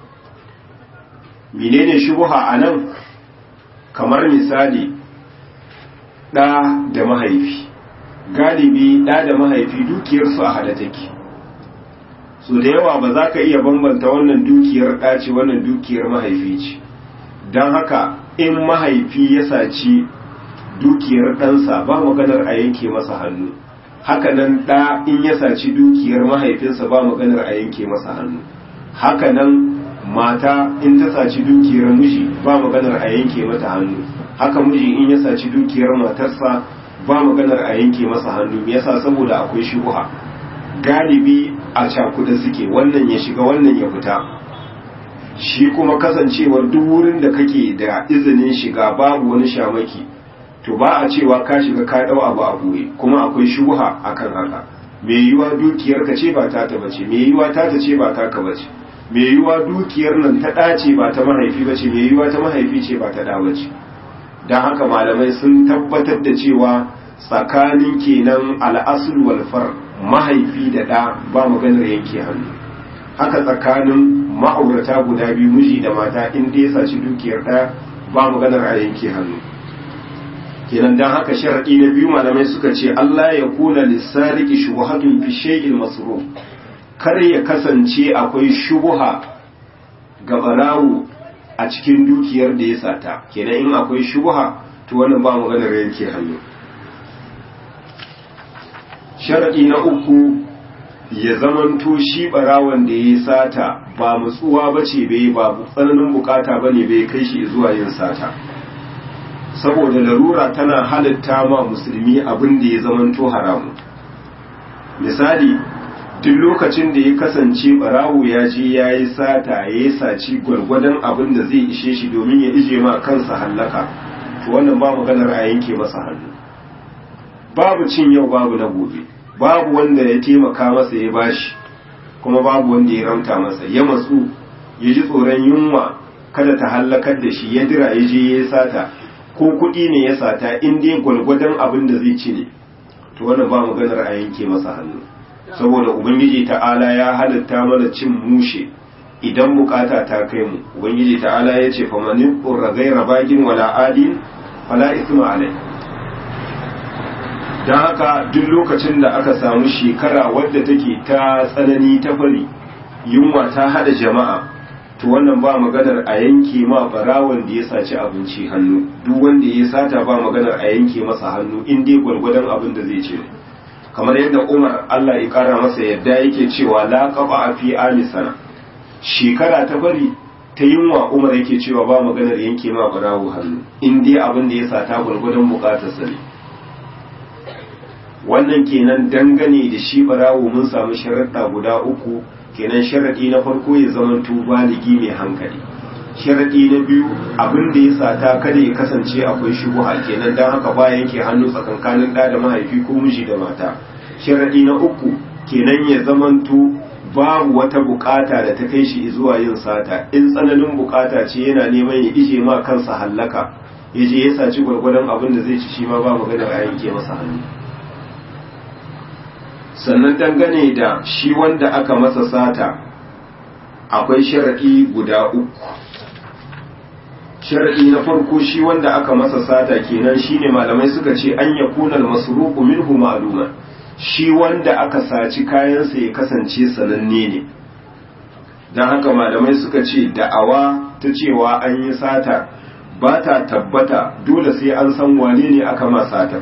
menene shubuha a nan kamar misali ɗa da mahaifi galibi ɗa da mahaifi dukiyarsu a hada take so da yawa ba za ka iya bambanta wannan dukiyar ɗa ce wannan dukiyar mahaifi ce don haka in mahaifi ya saci dukiyar ɗansa ba maganar a yanke masa hannu hakanan ɗa in ya saci dukiyar mahaifinsa ba maganar a yanke masa hannu hakanan mata in ta saci dukiyar miji ba maganar a yanke mata hannu haka miji in ya saci dukiyar matarsa ba maganar a yanke masa hannu yasa saboda akwai shubuha galibi a cakuda suke wannan ya shiga wannan ya fita shi kuma kasancewar duk wurin da kake da izinin shiga babu wani shamaki to ba a cewa ka shiga ka dau abu a buye kuma akwai shubuha akan haka me yiwa dukiyar ka ce ba ta ta bace me yiwa ta ta ce ba ta ka bace me yiwa dukiyar nan ta dace ba ta mahaifi bace me yiwa ta mahaifi ce ba ta da bace dan haka malamai sun tabbatar da cewa tsakanin kenan al'asul wal far mahaifi da da ba maganar yanke hannu haka tsakanin ma'aurata guda biyu miji da mata in dai ya saci dukiyar ɗaya ba maganar a yanke hannu kenan dan haka sharadi na biyu malamai suka ce Allah ya kuna lissariki shubuhatun fi shay'il masruf kar ya kasance akwai shubuha ga barawo a cikin dukiyar da ya sata kenan in akwai shubuha to wannan ba maganar yanke hannu sharadi na uku ya zamanto shi barawon da ya sata ba mutsuwa bace bai ba tsananin bukata bane bai kai shi zuwa yin sata saboda larura tana halitta ma musulmi abin da ya zamanto haramu misali duk lokacin da ya kasance barawo ya je ya yi sata ya yi saci gwargwadon abin da zai ishe shi domin ya ije ma kansa hallaka to wannan ba maganar a yanke masa hannu babu cin yau babu na gobe babu wanda ya taimaka masa ya bashi kuma babu wanda ya ramta masa ya matsu ya ji tsoron yunwa kada ta hallakar da shi ya dira ya je ya yi sata ko kuɗi ne ya sata in dai gwalgwadon abin da zai ci ne to wannan ba maganar a yanke masa hannu saboda ubangiji ta'ala ya halitta mana cin mushe idan bukata ta kai mu ubangiji ta'ala ya ce famanin ƙurra gaira bagin wala adin fala isma alai don haka duk lokacin da aka samu shekara wadda take ta tsanani ta fari yunwa ta hada jama'a to wannan ba maganar a yanke ma barawon da ya saci abinci hannu duk wanda ya sata ba maganar a yanke masa hannu in dai gwargwadon abin da zai ce kamar yadda Umar Allah ya kara masa yadda yake cewa la qaba fi alisana shekara ta bari ta yunwa Umar yake cewa ba maganar yanke ma barawo hannu in dai abin da ya sata gwargwadon bukatarsa ne wannan kenan dangane da shi barawo mun samu sharaɗa guda uku kenan sharaɗi na farko ya zama baligi mai hankali sharaɗi na biyu abin da ya sata kada ya kasance akwai shubuha kenan don haka ba yanke hannu tsakankanin ɗa da mahaifi ko miji da mata sharaɗi na uku kenan ya zamanto babu wata bukata da ta kai shi zuwa yin sata in tsananin bukata ce yana neman ya ije ma kansa hallaka ya je ya saci gwargwadon abin da zai ci shi ma ba maganar a yanke masa hannu sannan dangane da shi wanda aka masa sata akwai sharaɗi guda uku sharaɗi na farko shi wanda aka masa sata kenan shine malamai suka ce an ya kunal masruqu minhu ma'luma shi wanda aka saci kayansa ya kasance sananne ne don haka malamai suka ce da'awa ta cewa an yi sata ba ta tabbata dole sai an san wane ne aka ma sata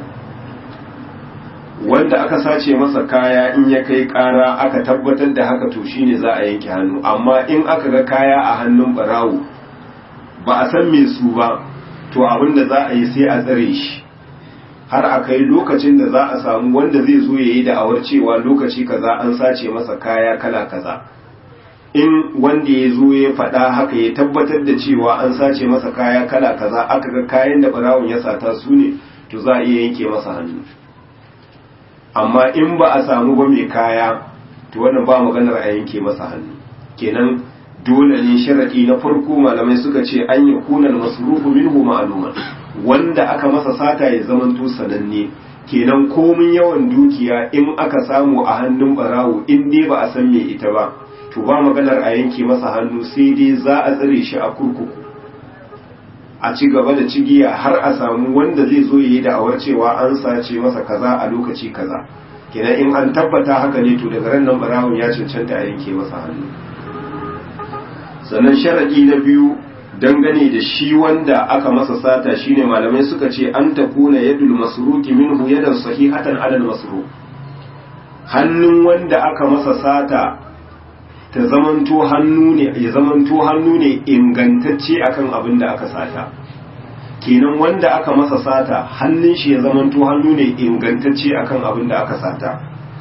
wanda aka sace masa kaya in ya kai kara aka tabbatar da haka to shine za a yanke hannu amma in aka ga kaya a hannun barawo ba a san me su ba to abin da za a yi sai a tsare shi har a kai lokacin da za a samu wanda zai zo ya yi da'awar cewa lokaci kaza an sace masa kaya kala kaza in wanda ya zo ya faɗa haka ya tabbatar da cewa an sace masa kaya kala kaza aka ga kayan da barawon ya sata su ne to za a iya yanke masa hannu amma in ba a samu ba mai kaya to wannan ba maganar a yanke masa hannu kenan dole ne sharadi na farko malamai suka ce an yi kunan masrufu minhu ma'luman wanda aka masa sata ya zamanto sananne kenan komin yawan dukiya in aka samu a hannun barawo in dai ba a san me ita ba to ba maganar a yanke masa hannu sai dai za a tsare shi a kurkuku a ci gaba da cigiya har a samu wanda zai zo yi da'awar cewa an sace masa kaza a lokaci kaza kenan in an tabbata haka ne to daga ran nan barawon ya cancanta a yanke masa hannu sannan sharadi na biyu dangane da shi wanda aka masa sata shine malamai suka ce an takuna yadul masruki minhu yadan sahihatan alal masruq hannun wanda aka masa sata ta zamanto hannu ne ya zamanto hannu ne ingantacce akan abin da aka sata kenan wanda aka masa sata hannun shi ya zamanto hannu ne ingantacce akan abin da aka sata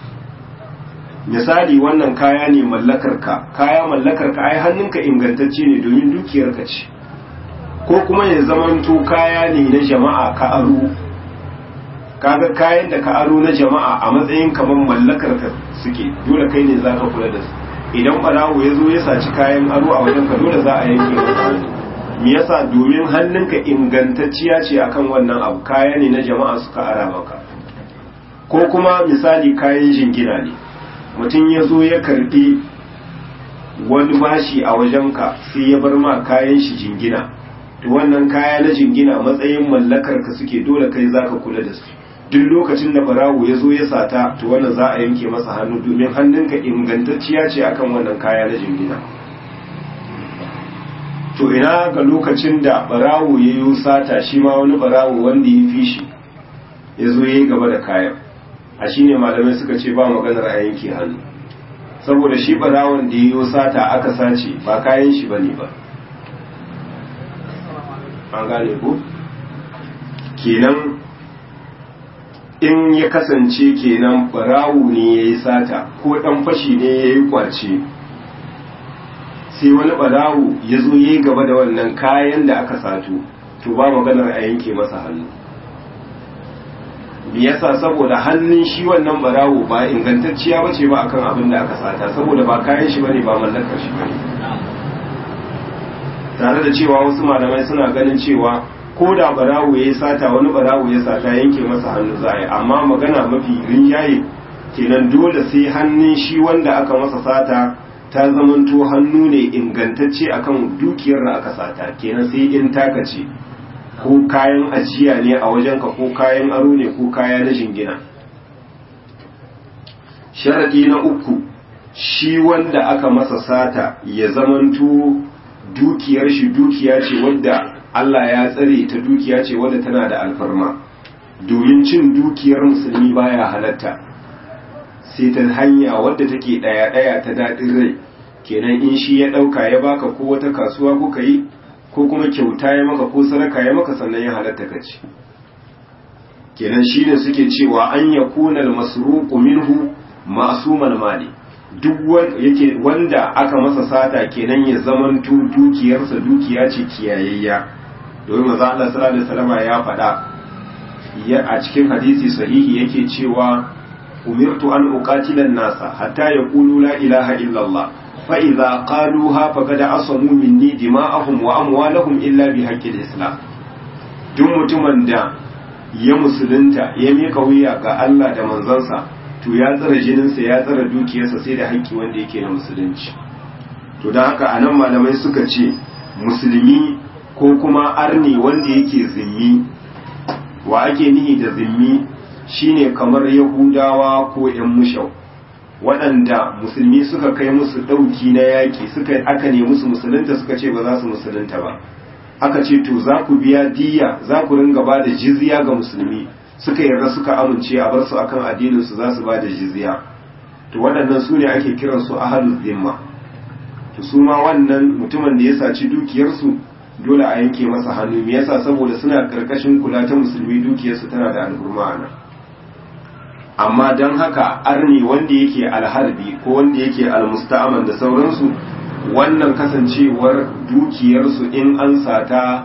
misali wannan kaya ne mallakarka kaya mallakarka ai hannunka ingantacce ne domin dukiyarka ce ko kuma ya zamanto kaya ne na jama'a ka aro kaga kayan da ka aro na jama'a a matsayin kamar mallakarka suke dole kai ne zaka kula da su idan barawo ya zo ya saci kayan aro a wajen ka dole za a yanke masa hannu me yasa domin hannunka ingantacciya ce akan wannan abu kaya ne na jama'a suka ara maka ko kuma misali kayan jingina ne mutum ya zo ya karbi wani bashi a wajenka sai ya bar ma kayan shi jingina to wannan kaya na jingina matsayin mallakar ka suke dole kai zaka kula da su duk lokacin da barawo ya zo ya sata to wannan za a yanke masa hannu domin hannunka ingantacciya ce akan wannan kaya na jingina to ina ga lokacin da barawo ya yi sata shi ma wani barawo wanda ya fi shi ya zo ya yi gaba da kayan a shi ne malamai suka ce ba maganar a yanke hannu saboda shi barawon da ya yi sata aka sace ba kayan shi ba ne ba an gane ko kenan in ya kasance kenan barawu ne ya yi sata ko ɗan fashi ne ya yi kwace sai wani barawu ya zo ya yi gaba da wannan kayan da aka sato to ba maganar a yanke masa hannu me yasa saboda hannun shi wannan barawo ba ingantacciya ba ce ba akan abin da aka sata saboda ba kayan shi bane ba mallakar shi bane tare da cewa wasu malamai suna ganin cewa ko da barawo ya sata wani barawo ya sata yanke masa hannu za a yi amma magana mafi rinjaye kenan dole sai hannun shi wanda aka masa sata ta zamanto hannu ne ingantacce akan dukiyar da aka sata kenan sai in taka ce ko kayan ajiya ne a wajenka ko kayan aro ne ko kaya na jingina sharadi na uku shi wanda aka masa sata ya zamanto dukiyar shi dukiya ce wadda Allah ya tsare ta dukiya ce wadda tana da alfarma domin cin dukiyar musulmi baya halatta sai ta hanya wadda take daya daya ta daɗin rai kenan in shi ya ɗauka ya baka ko wata kasuwa kuka yi ko kuma kyauta ya maka ko sadaka ya maka sannan ya halatta ka ci kenan shine suke cewa an yakuna al-masruqu minhu ma'suman mali duk yake wanda aka masa sata kenan ya zamanto dukiyarsa dukiya ce kiyayayya domin manzo Allah sallallahu alaihi wasallam ya faɗa ya a cikin hadisi sahihi yake cewa umirtu an uqatila an-nasa hatta yaqulu la ilaha illa Allah fa idza qaluha faqad asamu minni dima'ahum wa amwalahum illa bi haqqil islam duk mutumin da ya musulunta ya mika wuya ga Allah da manzansa to ya tsara jininsa ya tsara dukiyarsa sai da haƙƙi wanda yake na musulunci to don haka anan malamai suka ce musulmi ko kuma arni wanda yake zimmi wa ake nihi da zimmi shine kamar yahudawa ko yan mushau waɗanda musulmi suka kai musu ɗauki na yaƙi suka aka ne musu musulunta suka ce ba za su musulunta ba aka ce to za ku biya diya za ku ringa ba da jizya ga musulmi suka yarda suka amince a bar su akan addinin su za su ba da jizya to waɗannan su ne ake kiran su ahlul zimma to su ma wannan mutumin da ya saci dukiyarsu dole a yanke masa hannu me yasa saboda suna karkashin kula ta musulmi dukiyarsu tana da alhurma nan amma don haka arni wanda yake alharbi ko wanda yake almusta'aman da sauransu wannan kasancewar dukiyarsu in an sata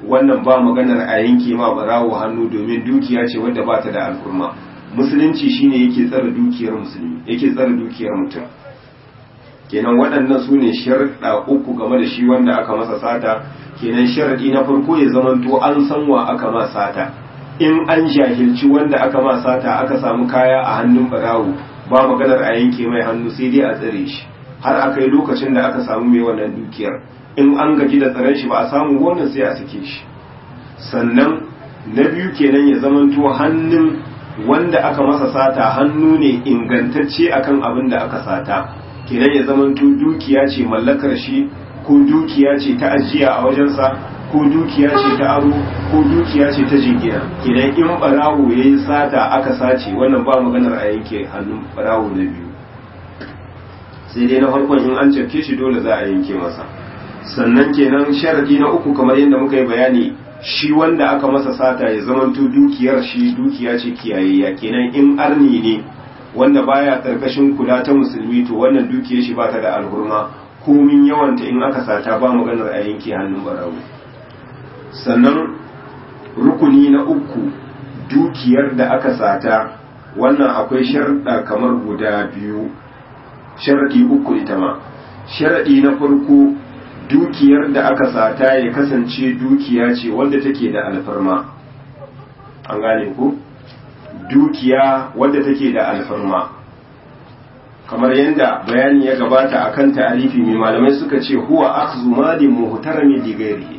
wannan ba maganar a yanke ma barawo hannu domin dukiya ce wadda ba ta da alfurma musulunci shine yake tsara dukiyar musulmi yake tsara dukiyar mutum kenan waɗannan su ne sharɗa uku game da shi wanda aka masa sata kenan sharaɗi na farko ya zamanto an san wa aka ma sata in an jahilci wanda aka ma sata aka samu kaya a hannun barawo ba maganar a yanke mai hannu sai dai a tsare shi har aka yi lokacin da aka samu mai wannan dukiyar in an gaji da tsaron shi ba a samu wannan sai a sake shi sannan na biyu kenan ya zamanto hannun wanda aka masa sata hannu ne ingantacce akan abin da aka sata kenan ya zamanto dukiya ce mallakar shi ko dukiya ce ta ajiya a wajensa ko dukiya ce ta aro ko dukiya ce ta jingina kenan in barawo ya yi sata aka sace wannan ba maganar a yanke hannun barawo na biyu sai dai na farkon in an cafke shi dole za a yanke masa sannan kenan sharadi na uku kamar yadda muka yi bayani shi wanda aka masa sata ya zamanto dukiyar shi dukiya ce kiyayayya kenan in arni ne wanda baya karkashin kula ta musulmi to wannan dukiyar shi ba ta da alhurma komin yawanta in aka sata ba maganar a yanke hannun barawo sannan rukuni na uku dukiyar da aka sata wannan akwai sharɗa kamar guda biyu sharaɗi uku ita ma sharaɗi na farko dukiyar da aka sata ya kasance dukiya ce wanda take da alfarma an gane ku dukiya wadda take da alfarma kamar yadda bayani ya gabata akan ta'arifi mai malamai suka ce huwa akhzu malin muhtarami li ghairihi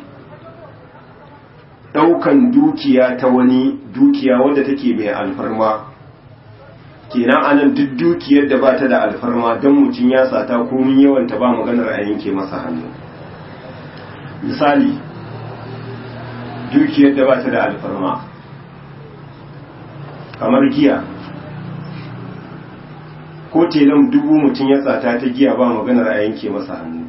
daukan dukiya ta wani dukiya wadda take mai alfarma kenan anan duk dukiyar da bata da alfarma dan mutum ya sata komin yawan ta ba maganar a yanke masa hannu misali dukiyar da bata da alfarma kamar giya ko telan dubu mutum ya tsata ta giya ba maganar a yanke masa hannu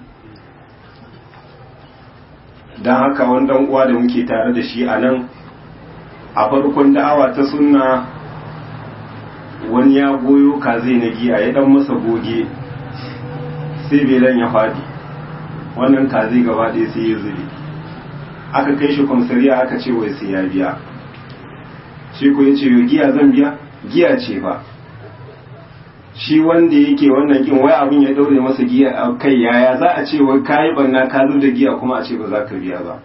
don haka wani dan uwa da muke tare da shi a nan a farkon da'awa ta sunna wani ya goyo kaze na giya ya dan masa goge sai belan ya fadi wannan kaze gaba ɗaya sai ya zube aka kai shi kwamsariya aka ce wai sai ya biya shi ko ya ce giya zan biya giya ce ba shi wanda yake wannan kin wai abin ya daure masa giya a kai yaya za a ce wai kayi barna ka zo da giya kuma a ce ba za ka biya ba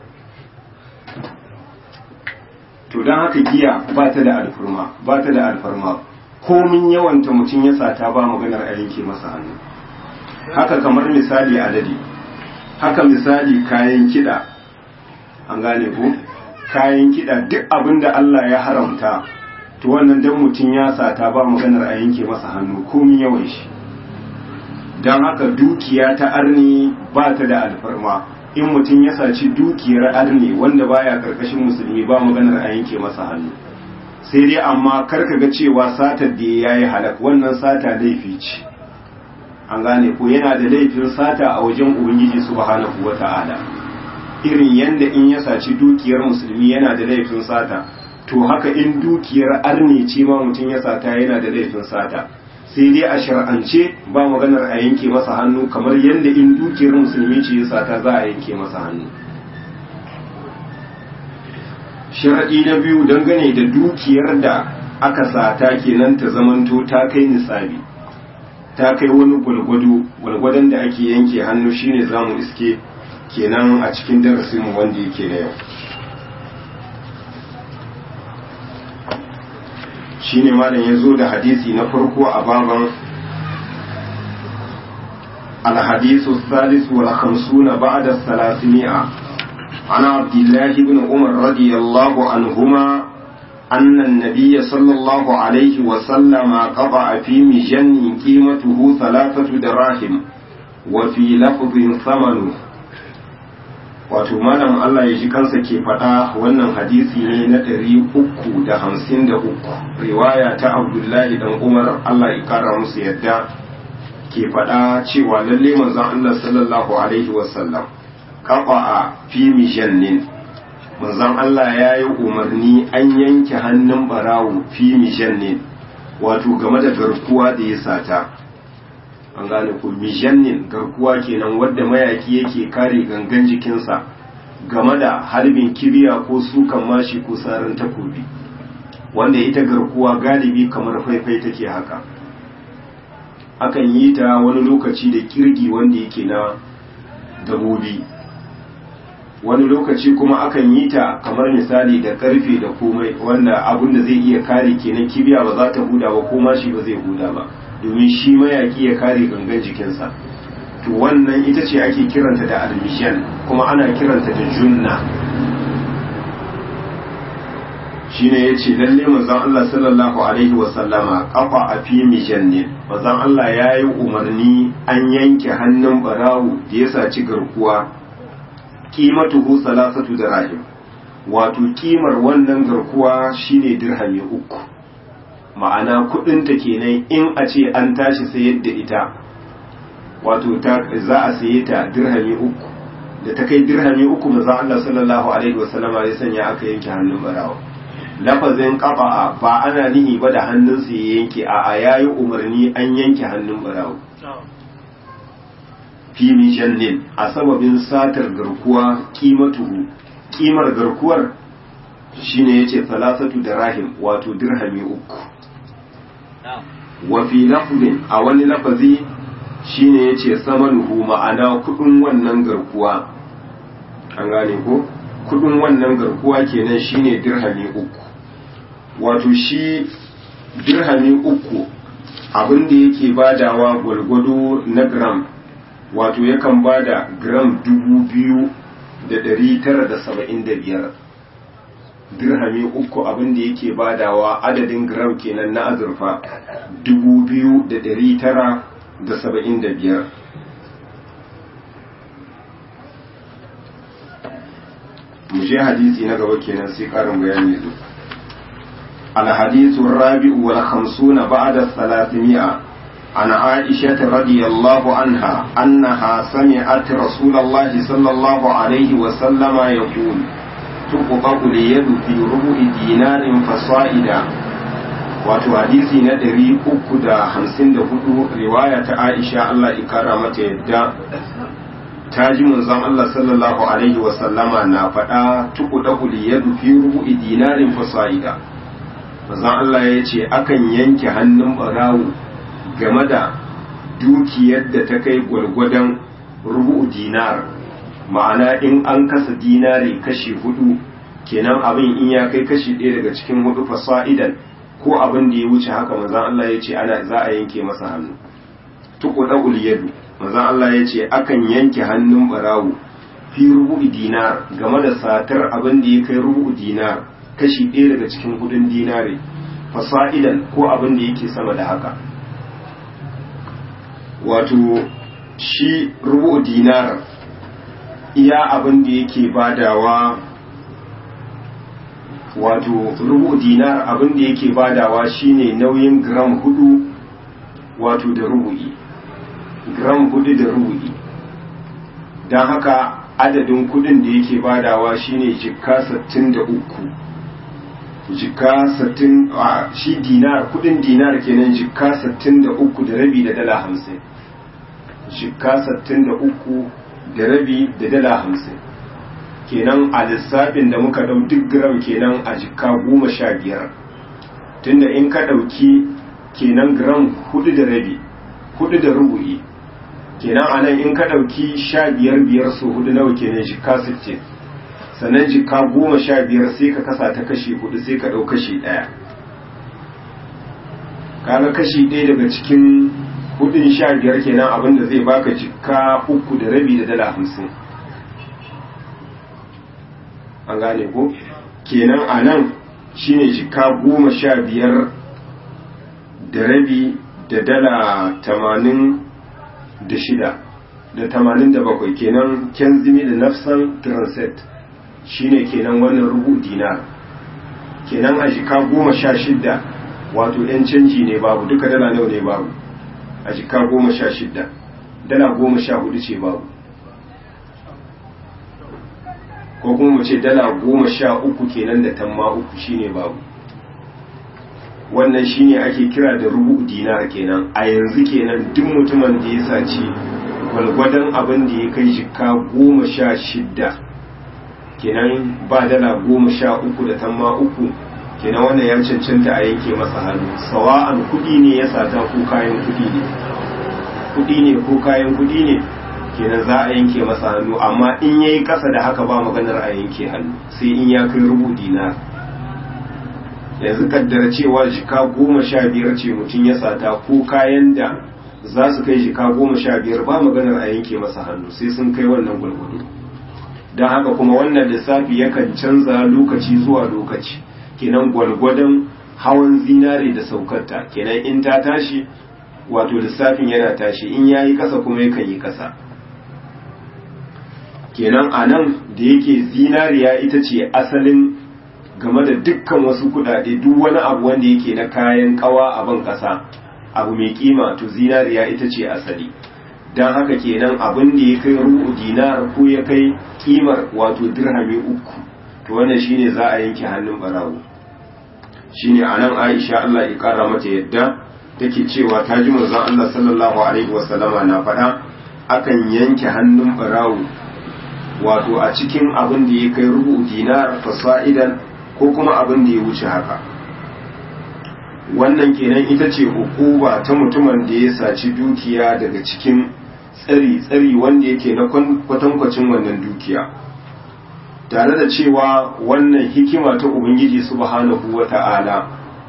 to don haka giya ba ta da alfarma ba ta da alfarma komin yawanta mutum ya sata ba maganar a yanke masa hannu haka kamar misali adadi haka misali kayan kiɗa an gane ko kayan kiɗa duk abin da Allah ya haramta to wannan dan mutum ya sata ba maganar a yanke masa hannu komin yawan shi don haka dukiya ta arni ba ta da alfarma in mutum ya saci dukiyar arni wanda baya karkashin musulmi ba maganar a yanke masa hannu sai dai amma karka ga cewa satar da ya yi halak wannan sata laifi ce an gane ko yana da laifin sata a wajen ubangiji subhanahu wata'ala irin yanda in ya saci dukiyar musulmi yana da laifin sata to haka in dukiyar arni ce ma mutum ya sata yana da laifin sata sai dai a shar'ance ba maganar a yanke masa hannu kamar yadda in dukiyar musulmi ce ya sata za a yanke masa hannu sharaɗi na biyu dangane da dukiyar da aka sata kenan ta zamanto ta kai nisabi ta kai wani gwalgwado gwalgwadon da ake yanke hannu shine zamu iske kenan a cikin darasinmu wanda yake na yau shine malam ya zo da hadisi na farko a baban الحديث الثالث والخمسون بعد الثلاثمائة عن عبد الله بن عمر رضي الله عنهما أن النبي صلى الله عليه وسلم قطع في مجن قيمته ثلاثة دراهم وفي لفظ ثمنه wato malam Allah ya ji kansa ke faɗa wannan hadisi ne na ɗari uku da hamsin da uku riwaya ta abdullahi dan umar Allah ya kara musu yadda ke faɗa cewa lalle manzon Allah sallallahu alaihi wasallam kafa a fi mijannin manzon Allah ya yi umarni an yanke hannun barawo fi mijannin wato game da garkuwa da ya sata an gane ku mijannin garkuwa kenan wadda mayaki yake kare gangan jikinsa game da harbin kibiya ko sukan mashi ko sarin takobi wanda ita garkuwa galibi kamar faifai take haka akan yi ta wani lokaci da kirgi wanda yake na dabobi wani lokaci kuma akan yi ta kamar misali da karfe da komai wanda abin da zai iya kare kenan kibiya ba za ta huda ba ko mashi ba zai huda ba domin shi mayaki ya kare gangan jikinsa to wannan ita ce ake kiranta da almishan kuma ana kiranta da junna shine yace lalle manzon Allah sallallahu alaihi wa sallama kafa a fi mijannin manzon Allah yayi umarni an yanke hannun barawo da ya saci garkuwa qimatuhu salasatu dirahim wato kimar wannan garkuwa shine dirhami uku ma'ana kudin ta kenan in a ce an tashi sayar da ita wato ta za a saye ta dirhami uku da ta kai dirhami uku manzon Allah sallallahu alaihi wa sallama ya sanya aka yanke hannun barawo lafazin kafa'a ba ana nihi ba da hannunsa ya yanke a a yayi umarni an yanke hannun barawo fi mijannin a sababin satar garkuwa kimatuhu kimar garkuwar shine yace salasatu da rahim wato dirhami uku wa fi lafzin a wani lafazi shine yace samanuhu ma'ana kudin wannan garkuwa an gane ko kudin wannan garkuwa kenan shine dirhami uku wato shi dirhami uku abin da yake badawa gwalgwado na gram wato yakan bada gram dubu biyu da dari tara da saba'in da biyar dirhami uku abin da yake badawa adadin gram kenan na azurfa dubu biyu da dari tara da saba'in da biyar mu je hadisi na gaba kenan sai karin bayani zo الحديث الرابع والخمسون بعد الثلاثمائة عن عائشة رضي الله عنها أنها سمعت رسول الله صلى الله عليه وسلم يقول تقبض اليد في ربع دينار فصائدا wato hadisi na ɗari uku da hamsin da hudu riwaya ta aisha Allah ikara mata yadda ta ji manzon Allah sallallahu alaihi wasallama na faɗa tuku da yadu fi rubu'i dinarin fasa'ida manzon Allah ya ce akan yanke hannun barawo game da dukiyar da ta kai gwargwadon rubu'u dinar ma'ana in an kasa dinari kashi hudu kenan abin in ya kai kashi ɗaya daga cikin hudu fasa'idan ko abin da ya wuce haka manzon Allah ya ce ana za a yanke masa hannu tuku da'ul yadu manzon Allah ya ce akan yanke hannun barawo fi rubu'u dinar game da satar abin da ya kai rubu'u dinar kashi ɗaya daga cikin hudun dinare fasa'idan ko abin da yake sama da haka wato shi rubu dinar iya abin da yake badawa wato rubu dinar abin da yake badawa shine nauyin gram hudu wato da rubu'i gram hudu da rubu'i don haka adadin kudin da yake badawa shine jikka 63 jikka 60 shi dinar kudin dinar kenan jikka 63 da rabi da dala 50 jikka 63 da rabi da dala 50 kenan a lissafin da muka dau duk gram kenan a jikka 15 tunda in ka dauki kenan gram 4 da rabi 4 da rubu'i kenan anan in ka dauki 15 biyar so hudu nawa kenan jikka 60 sannan jika goma sha biyar sai ka kasa ta kashi hudu sai ka ɗau kashi ɗaya kaga kashi ɗaya daga cikin hudun sha biyar kenan abinda zai baka jika uku da rabi da dala hamsin an gane ko kenan a nan shine jika goma sha biyar da rabi da dala tamanin da shida da tamanin da bakwai kenan kenzimi da nafsan transit shine kenan wannan rubu dinar kenan a jika goma sha shidda wato yan canji ne babu duka dala nawa ne babu a jika goma sha shidda dala goma sha hudu ce babu ko kuma mu ce dala goma sha uku kenan da tamma uku shine babu wannan shine ake kira da rubu dinar kenan a yanzu kenan duk mutumin da ya saci gwalgwadon abin da ya kai jika goma sha shidda kenan ba dala goma sha uku da tamma uku kenan wannan ya cancanta a yanke masa hannu sawa'an kuɗi ne ya sata ko kayan kuɗi ne kuɗi ne ko kayan kuɗi ne kenan za a yanke masa hannu amma in yayi ƙasa da haka ba maganar a yanke hannu sai in ya kai rubu dinar yanzu kaddara cewa jika goma sha biyar ce mutum ya sata ko kayan da za su kai jika goma sha biyar ba maganar a yanke masa hannu sai sun kai wannan gwargwado don haka kuma wannan lissafi yakan canza lokaci zuwa lokaci kenan gwargwadon hawan zinare da saukarta kenan in ta tashi wato lissafin yana tashi in ya yi kasa kuma yakan yi kasa kenan a nan da yake zinariya ita ce asalin game da dukkan wasu kudade duk wani abu wanda yake na kayan kawa a ban kasa abu mai kima to zinariya ita ce asali don haka kenan abin da ya kai ru'u dinar ko ya kai kimar wato dirhami uku to wannan shine za a yanke hannun barawo shine anan Aisha Allah ya kara mata yadda take cewa ta ji manzon Allah sallallahu alaihi wasallama na faɗa akan yanke hannun barawo wato a cikin abin da ya kai rubu dinar fasa'idan ko kuma abin da ya wuce haka wannan kenan ita ce hukuma ta mutumin da ya saci dukiya daga cikin tsari tsari wanda yake na kwatankwacin wannan dukiya tare da cewa wannan hikima ta ubangiji subhanahu wata'ala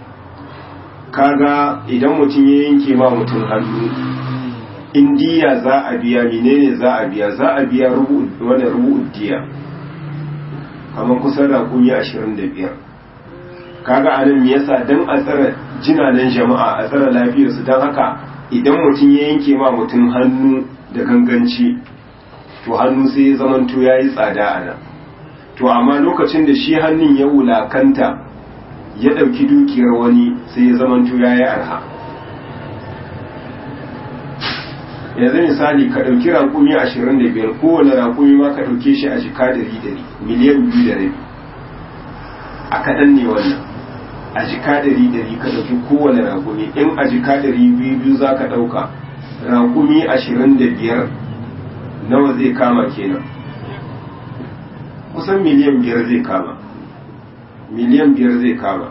kaga idan mutum ya yanke ma mutum hannu indiya za a biya menene za a biya za a biya wani rubu'ud diya kamar kusan rakumi ashirin da biyar kaga anan me yasa dan a tsara jinanen jama'a a tsara lafiyarsu don haka idan mutum ya yanke ma mutum hannu da ganganci to hannu sai ya zamanto ya yi tsada a nan to amma lokacin da shi hannun ya wulakanta ya ɗauki dukiyar wani sai ya zamanto ya yi arha yanzu misali ka ɗauki raƙumi ashirin da biyar kowane raƙumi ma ka ɗauke shi a jika dari dari miliyan biyu da rabi a kaɗan ne wannan a jika dari dari ka ɗauki kowane raƙumi in a jika dari biyu biyu za ka ɗauka raƙumi ashirin da biyar nawa zai kama kenan kusan miliyan biyar zai kama miliyan biyar zai kama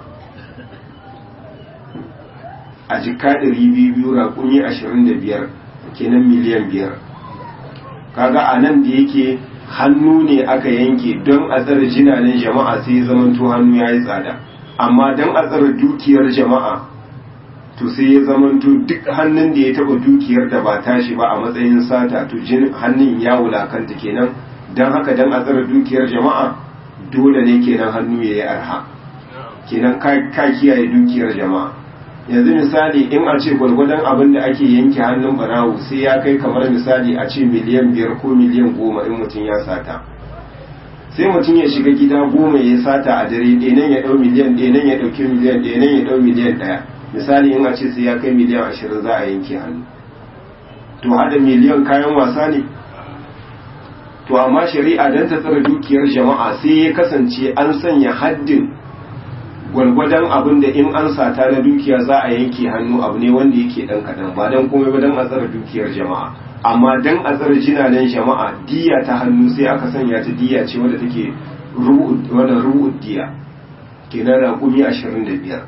a jika dari biyu biyu raƙumi ashirin da biyar kenan miliyan biyar kaga a nan da yake hannu ne aka yanke don a tsara jinanen jama'a sai ya zamanto hannu ya yi tsada amma don a tsara dukiyar jama'a to sai ya zamanto duk hannun da ya taba dukiyar da ba tashi ba a matsayin sata to jin hannun ya wulakanta kenan don haka don a tsara dukiyar jama'a dole ne kenan hannu ya yi arha kenan ka kiyaye dukiyar jama'a yanzu misali in a ce gwargwadon abin da ake yanke hannun barawo sai ya kai kamar misali a ce miliyan biyar ko miliyan goma in mutum ya sata sai mutum ya shiga gida goma ya sata a dare ɗenan ya ɗau miliyan ɗenan ya ɗauki miliyan ɗenan ya ɗau miliyan ɗaya misali in a ce sai ya kai miliyan ashirin za a yanke hannu to haɗa miliyan kayan wasa ne to amma shari'a don ta tsara dukiyar jama'a sai ya kasance an sanya haddin gwargwadon abin da in an sata na dukiya za a yanke hannu abu ne wanda yake dan kadan ba dan komai ba dan a tsara dukiyar jama'a amma dan a tsara jinanen jama'a diya ta hannu sai aka sanya ta diya ce wadda take wannan ru'ud diya kenan raƙumi ashirin da biyar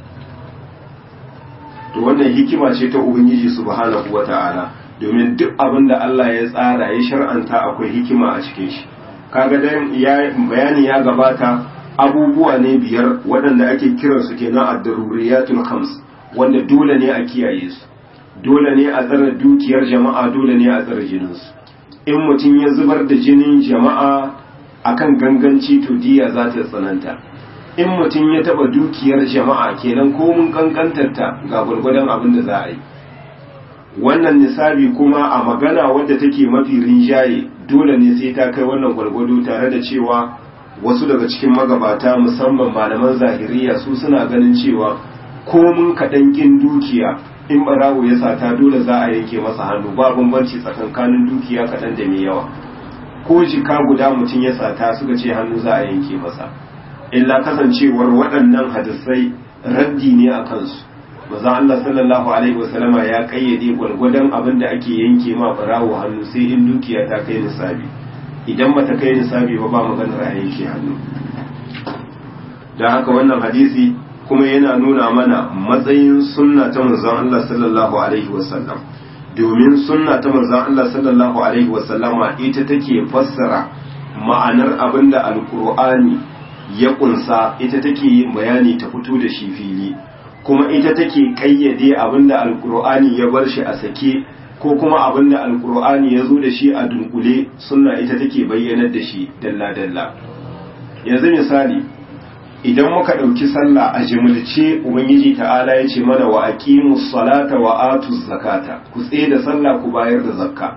to wannan hikima ce ta ubangiji subhanahu wata'ala domin duk abin da Allah ya tsara ya shar'anta akwai hikima a cikin shi kaga dan ya bayani ya gabata abubuwa ne biyar waɗanda ake kiransu kenan ad-daruriyatul khams wanda dole ne a kiyaye su dole ne a tsara dukiyar jama'a dole ne a tsara jininsu in mutum ya zubar da jinin jama'a akan ganganci to diya za ta tsananta in mutum ya taba dukiyar jama'a kenan ko mun kankantarta ga gwargwadon abin da za a yi wannan nisabi kuma a magana wadda take mafi rinjaye dole ne sai ta kai wannan gwargwado tare da cewa wasu daga cikin magabata musamman malaman zahiriya su suna ganin cewa komun kaɗan ƙin dukiya in ɓarawo ya sata dole za a yanke masa hannu ba bambanci tsakankanin dukiya kaɗan da mai yawa ko jika guda mutum ya sata suka ce hannu za a yanke masa illa kasancewar waɗannan hadisai raddi ne a kansu maza Allah sallallahu alaihi wasallama ya kayyade gwargwadon abin da ake yanke ma ɓarawo hannu sai in dukiya ta kai nisabi idan bata kai nisabi ba ba maganar a yanke hannu don haka wannan hadisi kuma yana nuna mana matsayin sunna ta manzon Allah sallallahu alaihi wasallam domin sunna ta manzon Allah sallallahu alaihi wasallama ita take fassara ma'anar abinda alkur'ani ya kunsa ita take yin bayani ta fito da shi fili kuma ita take kayyade abinda alkur'ani ya bar shi a sake ko kuma abinda alkur'ani ya zo da shi a dunkule sunna ita take bayyanar da shi dalla-dalla yanzu misali idan muka ɗauki sallah a jimilce ubangiji ta'ala ya ce mana wa aqimus salata wa atuz zakata ku tsaye da sallah ku bayar da zakka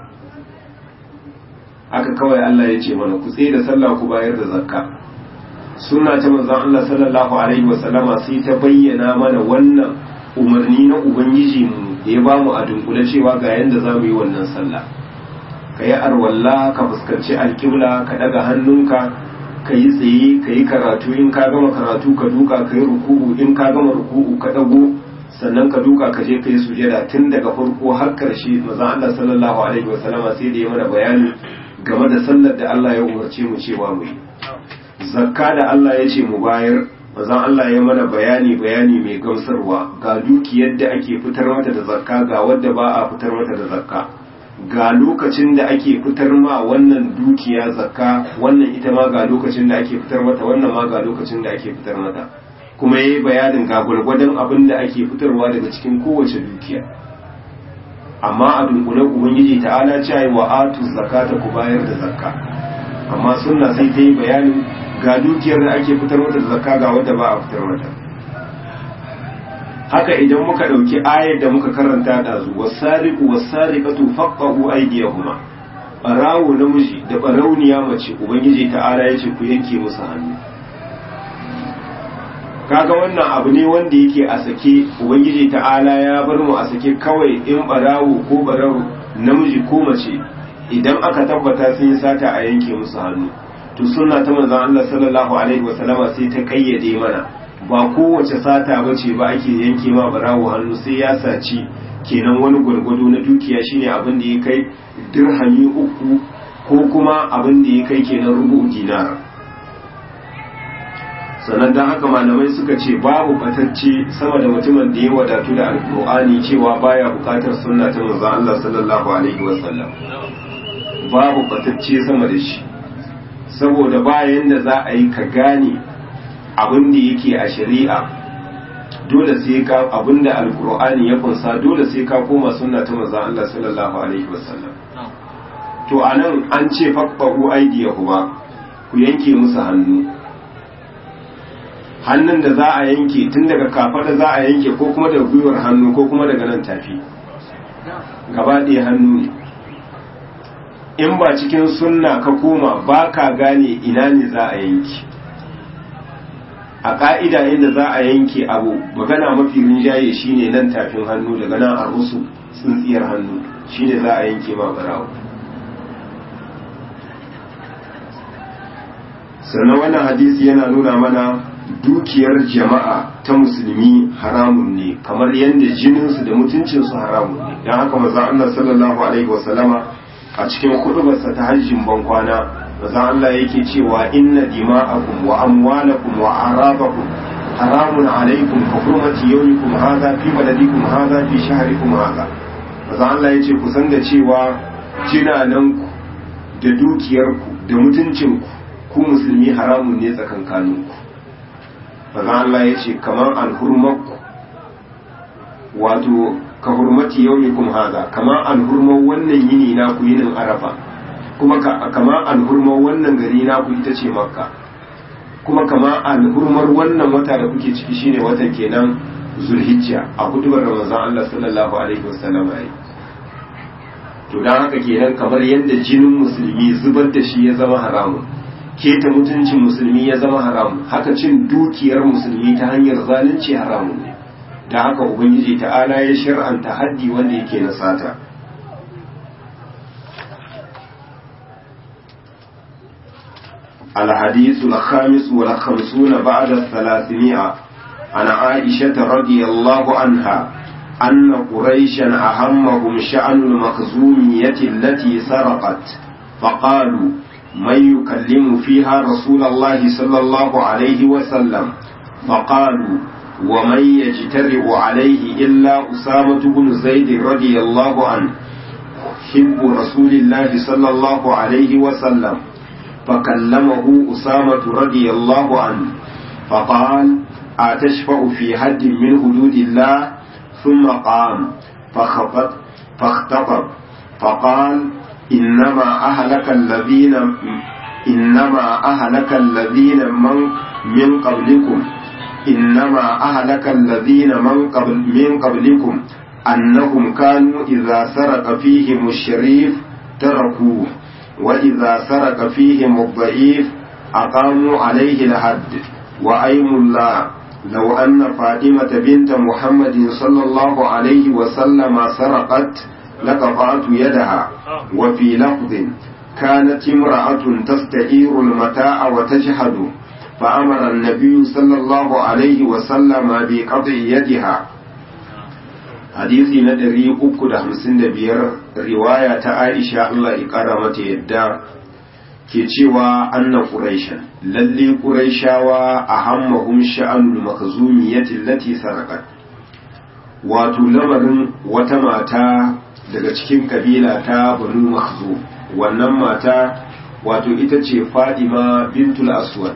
haka kawai Allah ya ce mana ku tsaye da sallah ku bayar da zakka sunna ta manzon Allah sallallahu alaihi wa sallama sai ta bayyana mana wannan umarni na ubangiji mu da ya bamu a dunkule cewa ga yanda za mu yi wannan sallah ka yi arwalla ka fuskanci alƙibla ka daga hannunka ka yi tsaye ka yi karatu in ka gama karatu ka duka ka yi ruku'u in ka gama ruku'u ka dago sannan ka duka ka je ka yi sujada tun daga farko har karshe maza Allah sallallahu alaihi wasallama sai da ya mana bayani game da sallar da Allah ya umarce mu cewa mu yi zakka da Allah ya ce mu bayar maza Allah ya mana bayani bayani mai gamsarwa ga dukiyar da ake fitar mata da zakka ga wadda ba a fitar mata da zakka ga lokacin da ake fitar ma wannan dukiya zakka wannan ita ma ga lokacin da ake fitar mata wannan ma ga lokacin da ake fitar mata kuma yayi bayanin ga gwargwadon abin da ake fitarwa daga cikin kowace dukiya amma a dunkule ubangiji ta'ala ce wa atu zakata ku bayar da zakka amma sunna sai ta yi bayanin ga dukiyar da ake fitar mata da zakka ga wadda ba a fitar mata haka idan muka ɗauki ayar da muka karanta ɗazu wasariku wasariƙatu faqqahu aydiyahuma barawo namiji da barauniya mace ubangiji ta'ala ya ce ku yanke musu hannu kaga wannan abu ne wanda yake a sake ubangiji ta'ala ya bar mu a sake kawai in barawo ko barawo namiji ko mace idan aka tabbata sun yi sata a yanke musu hannu to sunna ta manzon Allah sallallahu alaihi wasallama sai ta kayyade mana ba kowace sata ba ce ba ake yanke ma barawo hannu sai ya saci kenan wani gwargwado na dukiya shine abin da ya kai dirhami uku ko kuma abin da ya kai kenan rubu dinar sannan don haka malamai suka ce babu batacce sama da mutumin da ya wadatu da alkur'ani cewa baya bukatar sunna ta manzon Allah sallallahu alaihi wasallam babu batacce sama da shi saboda bayan da za a yi ka gane abin da yake a shari'a dole sai ka abin da alkur'ani ya kunsa dole sai ka koma sunna ta manzon Allah sallallahu alaihi wasallam to anan an ce faqahu aydiyahuma ku yanke musu hannu hannun da za a yanke tun daga kafada za a yanke ko kuma daga gwiwar hannu ko kuma daga nan tafi gaba ɗaya hannu ne in ba cikin sunna ka koma ba ka gane ina ne za a yanke a ƙa'ida yadda za a yanke abu magana mafi rinjaye shine nan tafin hannu daga nan a rusu tsintsiyar hannu shine za a yanke ma barawo sannan wannan hadisi yana nuna mana dukiyar jama'a ta musulmi haramun ne kamar yadda jininsu da mutuncinsu haramun ne don haka maza Allah sallallahu alaihi wasallama a cikin kudubarsa ta hajjin bankwana maza Allah yake cewa inna dima'akum wa amwalakum wa arabakum haramun alaikum ka hurmati yawmikum hadha fi baladikum hadha fi shahrikum hadha maza Allah yace ku san da cewa jinananku da dukiyarku da mutuncinku ku musulmi haramun ne tsakankaninku maza Allah yace kamar alhurmakku wato ka hurmati yaumikum haza kama alhurman wannan yini na ku yinin arafa kuma kama alhurman wannan gari na ku ita ce makka kuma kama alhurmar wannan wata da kuke ciki shine watan kenan zulhijja a hudubar ramazan Allah sallallahu alaihi wasallam yayi to dan haka kenan kamar yadda jinin musulmi zubar da shi ya zama haramun keta mutuncin musulmi ya zama haramun haka cin dukiyar musulmi ta hanyar zalunci haramun ne da haka ubangiji ta'ala ya shir'anta haddi wanda yake na sata الحديث الخامس والخمسون بعد الثلاثمائة عن عائشة رضي الله عنها أن قريشا أهمهم شأن المخزومية التي سرقت فقالوا من يكلم فيها رسول الله صلى الله عليه وسلم فقالوا ومن يجترئ عليه إلا أسامة بن زيد رضي الله عنه حب رسول الله صلى الله عليه وسلم فكلمه أسامة رضي الله عنه فقال أتشفع في حد من حدود الله ثم قام فخطب فاختطب فقال إنما أهلك الذين إنما أهلك الذين من من قبلكم إنما أهلك الذين من قبل من قبلكم أنهم كانوا إذا سرق فيهم الشريف تركوه وإذا سرق فيهم الضعيف أقاموا عليه الحد وأيم الله لو أن فاطمة بنت محمد صلى الله عليه وسلم سرقت لقطعت يدها وفي لفظ كانت امرأة تستعير المتاع وتجحد فأمر النبي صلى الله عليه وسلم بقطع يدها hadisi na ɗari uku da hamsin da biyar riwaya ta aisha Allah ya ƙara mata yadda ke cewa anna quraishan lalle quraishawa a hammahum sha'anul makhzumiyati allati sarqat wato lamarin wata mata daga cikin kabila ta banu makhzum wannan mata wato ita ce fadima bintul aswad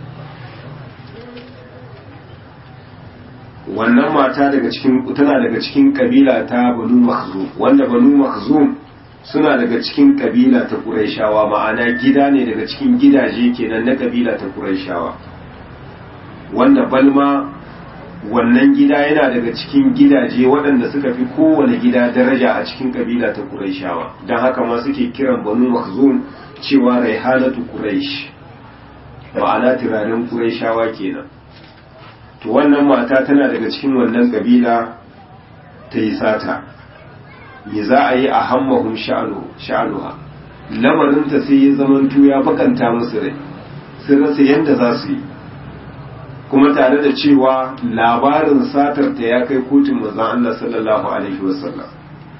wannan mata daga cikin tana daga cikin kabila ta banu makhzum wanda banu makhzum suna daga cikin kabila ta quraishawa ma'ana gida ne daga cikin gidaje kenan na kabila ta quraishawa wanda balma wannan gida yana daga cikin gidaje waɗanda suka fi kowane gida daraja a cikin kabila ta quraishawa don haka ma suke kiran banu makhzum cewa raihanatu quraish ma'ana turaren quraishawa kenan to wannan mata tana daga cikin wannan kabila ta yi sata me za a yi a hammahun sha'anuha lamarinta sai ya zamantu ya bakanta musu rai sun rasa yadda za su yi kuma tare da cewa labarin satar ta ya kai kotun mazan Allah sallallahu alaihi wasallam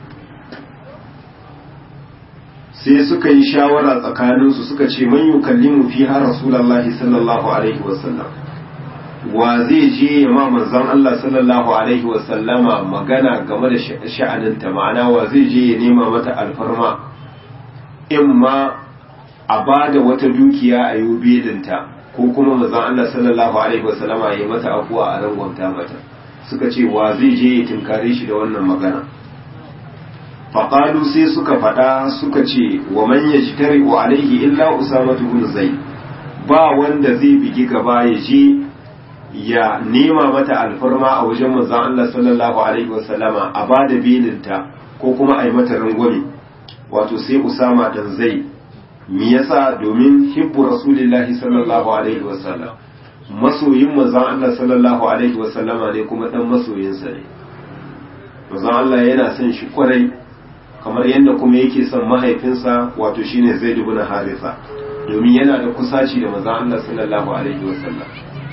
sai suka yi shawara tsakaninsu suka ce man yukallimu fi har rasulullahi sallallahu alaihi wasallam wa zai je ya ma manzon Allah sallallahu alaihi wasallama magana game da sha'aninta ma'ana wa zai je ya nema mata alfarma in ma a ba da wata dukiya a yi bedinta ko kuma manzon Allah sallallahu alaihi wasallama ya yi mata afuwa a rangwamta mata suka ce wa zai je ya tinkare shi da wannan magana faƙalu sai suka faɗa suka ce wa man yajtari wa alaihi illa usama bin zaid ba wanda zai bigi gaba ya je ya nema mata alfarma a wajen manzon Allah sallallahu alaihi wasallama a ba da belinta ko kuma a yi mata rangwame wato sai Usama dan zai me yasa domin hibbu rasulillahi sallallahu alaihi wasallam masoyin manzon Allah sallallahu alaihi wasallama ne kuma dan masoyinsa ne manzon Allah yana son shi kwarai kamar yadda kuma yake son mahaifinsa wato shine Zaid ibn Haritha domin yana da kusaci da manzon Allah sallallahu alaihi wasallam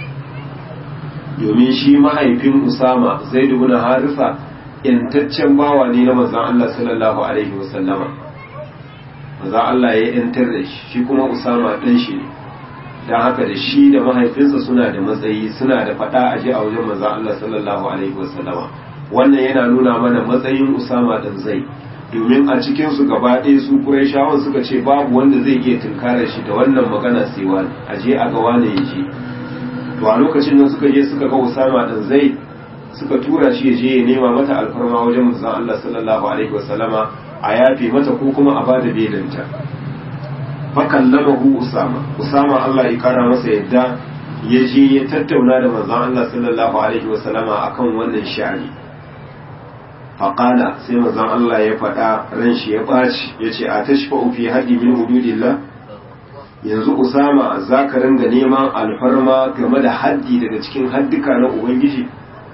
domin shi mahaifin Usama Zaid ibn Harisa yantaccen bawa ne na manzon Allah sallallahu alaihi wasallama manzon Allah ya yantar da shi shi kuma Usama dan shi ne dan haka da shi da mahaifinsa suna da matsayi suna da fada aje a wajen manzon Allah sallallahu alaihi wasallama wannan yana nuna mana matsayin Usama dan Zaid domin a cikin su gaba ɗaya su Qurayshawan suka ce babu wanda zai iya tunkarar shi da wannan magana sai wani aje a ga wani ya je to a lokacin nan suka je suka ga Usama dan Zaid suka tura shi ya je ya nema mata alfarma wajen manzon Allah sallallahu alaihi wasallama a yafe mata ko kuma a bada belinta fa kallamahu Usama Usama Allah ya kara masa yadda ya je ya tattauna da manzon Allah sallallahu alaihi wasallama akan wannan sha'ani faƙala sai manzon Allah ya faɗa ran shi ya ɓaci ya ce a tashfa'u fi haddi min hududillah yanzu usama za ka ringa neman alfarma game da haddi daga cikin haddika na ubangiji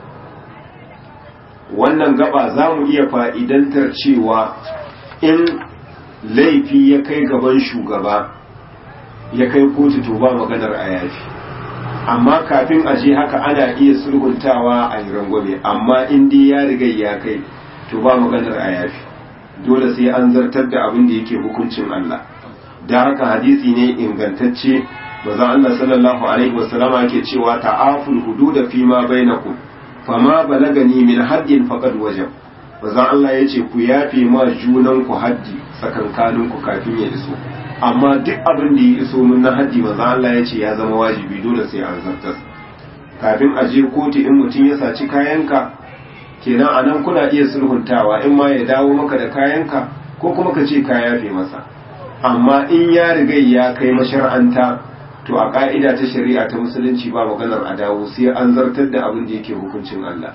wannan gaba za mu iya fa'idantar cewa in laifi ya kai gaban shugaba ya kai kotu to ba maganar a yafi amma kafin a je haka ana iya sulhuntawa a yi rangwame amma in dai ya riga ya kai to ba maganar a yafi dole sai an zartar da abin da yake hukuncin Allah da haka hadisi ne ingantacce manzon Allah sallallahu alaihi wasallama yake cewa ta'aful hudud fi ma bainakum fama balagani min haddin faqad wajab manzon Allah yace ku yafe ma junan ku haddi tsakankanin ku kafin ya iso amma duk abin da ya iso mun na haddi manzon Allah yace ya zama wajibi dole sai an zartar kafin a je kotu in mutum ya saci kayanka kenan anan kuna iya sulhuntawa in ma ya dawo maka da kayanka ko kuma ka ce ka yafe masa amma in ya riga ya kai mashar'anta to a ka'ida ta shari'a ta musulunci ba maganar a dawo sai an zartar da abin da yake hukuncin Allah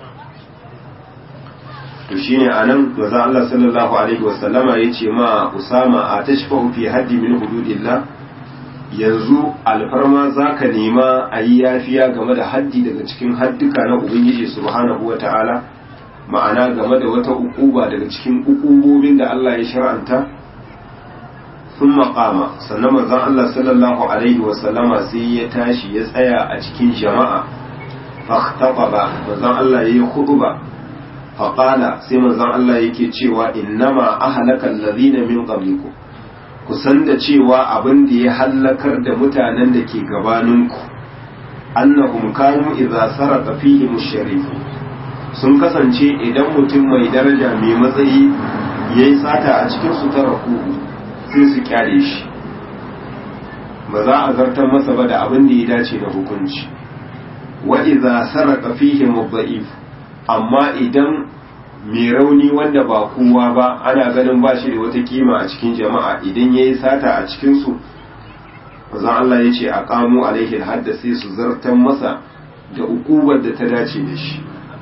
to shine anan manzo Allah sallallahu alaihi wasallama yace ma Usama a tashfahu fi haddi min hududillah yanzu alfarma zaka nema a yi yafiya game da haddi daga cikin hadduka na Ubangiji subhanahu wata'ala ma'ana game da wata ukuba daga cikin ukubobin da Allah ya shar'anta sun maƙama sannan manzon Allah sallallahu alaihi wasallama sai ya tashi ya tsaya a cikin jama'a fahtaba manzon Allah ya yi huduba faƙala sai manzon Allah yake cewa innama ahlaka allazina min qablikum ku san da cewa abin da ya hallakar da mutanen da ke gabaninku annahum kanu idza sarqa fihim ash-sharif sun kasance idan mutum mai daraja mai matsayi yayi sata a cikin su taraku sai su kyale shi ba za a zartar masa ba da abin da ya dace da hukunci wa idza sarqa fihim ad-da'if amma idan mai rauni wanda ba kowa ba ana ganin ba shi da wata kima a cikin jama'a idan ya yi sata a cikinsu mazan Allah ya ce a kamo alaihi hadda sai su zartan masa da ukubar da ta dace da shi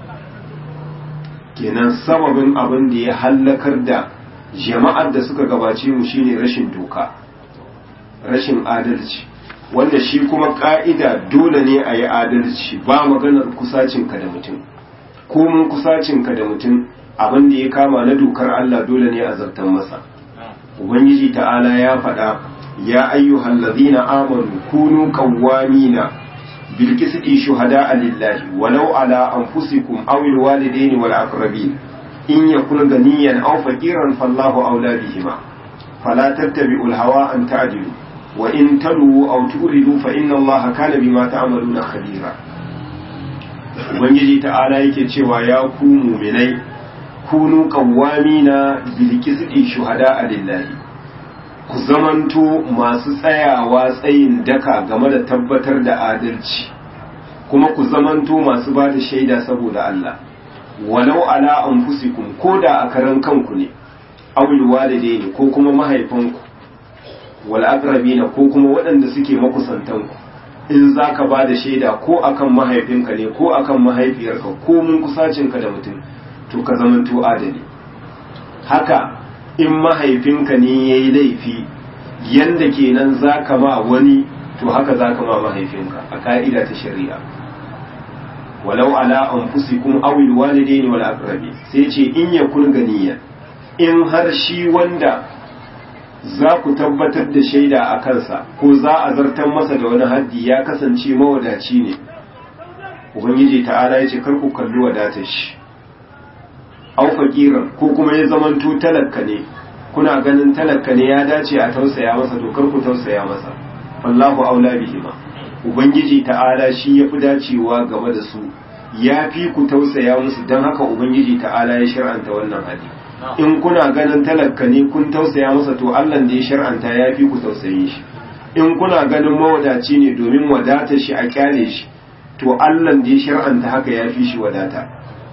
kenan sababin abin da ya hallakar da jama'ar da suka gabace mu shine rashin doka rashin adalci wanda shi kuma ka'ida dole ne a yi adalci ba maganar kusacinka da mutum komin kusacinka da mutum abin da ya kama na dokar Allah dole ne a zartan masa ubangiji ta'ala ya faɗa ya ayyuhal ladina amanu kunu qawwamina bil qisti shuhada'a lillahi walau ala anfusikum aw al walidaini wal aqrabin in yakun ganiyan aw faqiran fallahu awla bihima fala tattabi'ul hawa an ta'dilu wa in talu aw turidu fa inna allaha kana bima ta'maluna khabira ubangiji ta'ala yake cewa ya ku muminai kunu qawwamina bil qisti shuhada lillahi ku zamanto masu tsayawa tsayin daka game da tabbatar da adalci kuma ku zamanto masu ba da shaida saboda Allah walau ala anfusikum ko da a karan kanku ne awil walidaini ko kuma mahaifanku wal aqrabina ko kuma waɗanda suke makusantanku in za ka ba da shaida ko akan mahaifinka ne ko akan mahaifiyarka ko mun kusacinka da mutum to ka zamanto adali haka in mahaifinka ne ya yi laifi yanda kenan za ka ma wani to haka za ka ma mahaifinka a ka'ida ta shari'a walau ala anfusikum aw alwalidaini wal aqrabi sai ce in yakun ganiya in har shi wanda za ku tabbatar da shaida a kansa ko za a zartar masa da wani haddi ya kasance mawadaci ne ubangiji ta'ala ya ce kar ku kalli wadatar shi au fakiran ko kuma ya zamanto talakka ne kuna ganin talakka ne ya dace a tausaya masa to kar ku tausaya masa wallahu aula bihima ubangiji ta'ala shi ya fi dacewa game da su ya fi ku tausaya musu don haka ubangiji ta'ala ya shar'anta wannan haddi in kuna ganin talaka ne kun tausaya masa to Allah da ya shar'anta ya fi ku tausayin shi in kuna ganin mawadaci ne domin wadata shi a kyale shi to Allah da ya shar'anta haka ya fi shi wadata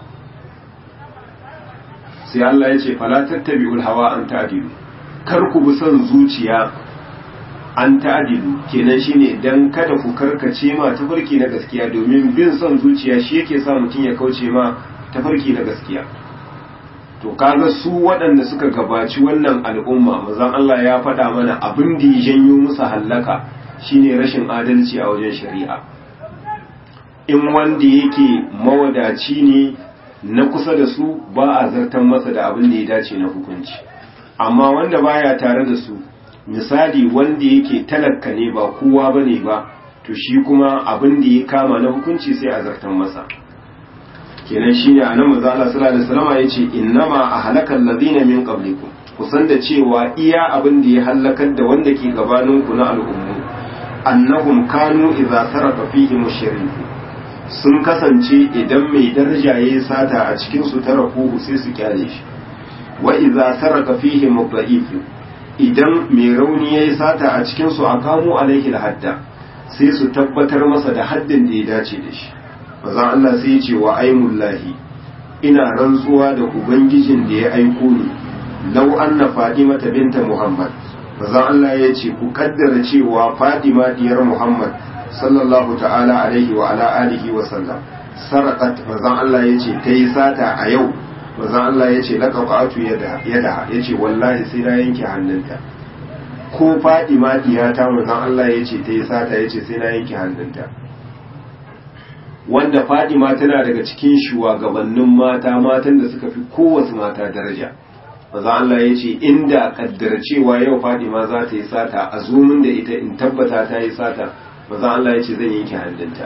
sai Allah ya ce fala tattabi'ul hawa an ta'dilu kar ku bi son zuciya an ta'dilu kenan shine dan kada ku karkace ma tafarki na gaskiya domin bin son zuciya shi yake sa mutum ya kauce ma tafarki na gaskiya to kaga su waɗanda suka gabaci wannan al'umma mazan Allah ya faɗa mana abin da ya janyo musu hallaka shine rashin adalci a wajen shari'a in wanda yake mawadaci ne na kusa da su ba a zartan masa da abin da ya dace na hukunci amma wanda baya tare da su misali wanda yake talakka ne ba kowa bane ba to shi kuma abin da ya kama na hukunci sai a zartan masa kenan shine anan manzo Allah sallallahu alaihi wasallam yace innama ahlakal ladina min qablikum kusan da cewa iya abin da ya hallakar da wanda ke gabaninku na al'ummu annahum kanu idza saraka fihi mushriku sun kasance idan mai daraja yayi sata a cikin su tarakuhu sai su kyale shi wa idza saraka fihi mudha'if idan mai rauni yayi sata a cikin su aqamu alaihi hadda sai su tabbatar masa da haddin da ya dace da shi manzon Allah sai ya ce wa aimullahi ina rantsuwa da ubangijin da ya aiko ni lau anna fadimata binta muhammad manzon Allah ya ce ku kaddara cewa fadima diyar muhammad sallallahu ta'ala alaihi wa ala alihi wa sallam sarakat manzon Allah ya ce ta yi sata a yau manzon Allah ya ce laqatu yada yada ya ce wallahi sai na yanke hannunta ko fadima diyata manzon Allah ya ce ta yi sata ya ce sai na yanke hannunta wanda fadima tana daga cikin shugabannin mata matan da suka fi kowace mata daraja maza Allah ya ce inda kaddara cewa yau fadima za ta yi sata a zumin da ita in tabbata ta yi sata maza Allah ya ce zan yanke hannunta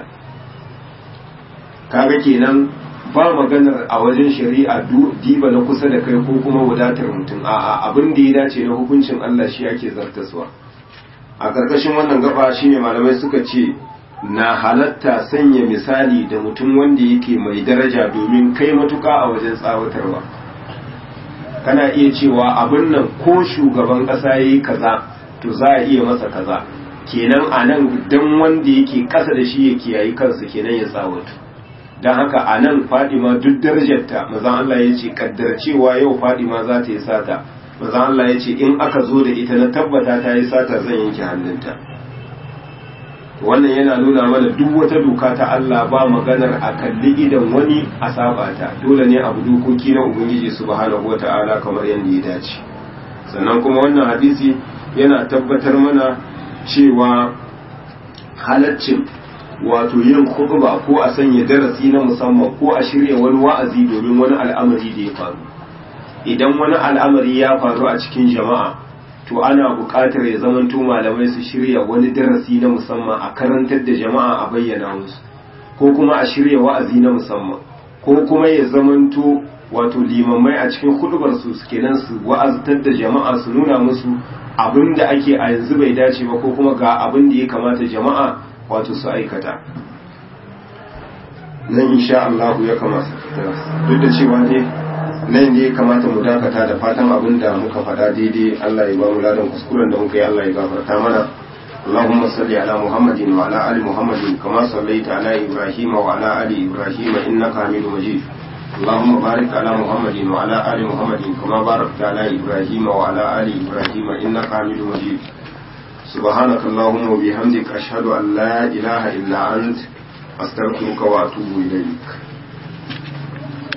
kaga kenan ba maganar a wajen shari'a diba na kusa da kai ko kuma wadatar mutum a'a abin da ya dace na hukuncin Allah shi ake zartaswa a ƙarƙashin wannan gaba shine malamai suka ce na halatta sanya misali da mutum wanda yake mai daraja domin kai matuka a wajen tsawatarwa kana iya cewa abin nan ko shugaban ƙasa ya yi kaza to za a iya masa kaza kenan a nan don wanda yake ƙasa da shi ya kiyayi kansa kenan ya tsawatu don haka a nan fadima duk darajarta mazan Allah ya ce kaddar cewa yau fadima za ta yi sata mazan Allah ya ce in aka zo da ita na tabbata ta yi sata zan yanke hannunta wannan yana nuna mana duk wata doka ta Allah ba maganar a kalli idan wani a saba ta dole ne abu dokoki na ubangiji subhanahu wata'ala kamar yadda ya dace sannan kuma wannan hadisi yana tabbatar mana cewa halaccin wato yin khutba ko a sanya darasi na musamman ko a shirya wani wa'azi domin wani al'amari da ya faru idan wani al'amari ya faru a cikin jama'a to ana buƙatar ya zamanto malamai su shirya wani darasi na musamman a karantar da jama'a a bayyana musu ko kuma a shirya wa'azi na musamman ko kuma ya zamanto wato limamai a cikin hudubar su kenan su wa'aztar da jama'a su nuna musu abin da ake a yanzu bai dace ba ko kuma ga abin da ya kamata jama'a wato su aikata nan insha Allah ya kamata duk da cewa ne nan ne kamata mu dakata da fatan abin da muka faɗa daidai Allah ya ba mu ladan kuskuren da muka yi Allah ya gafarta mana اللهم صل على محمد وعلى ال محمد كما صليت على ابراهيم وعلى ال ابراهيم انك حميد مجيد اللهم بارك على محمد وعلى ال محمد كما باركت على ابراهيم وعلى ال ابراهيم انك حميد مجيد سبحانك اللهم وبحمدك اشهد ان لا اله الا انت استغفرك واتوب اليك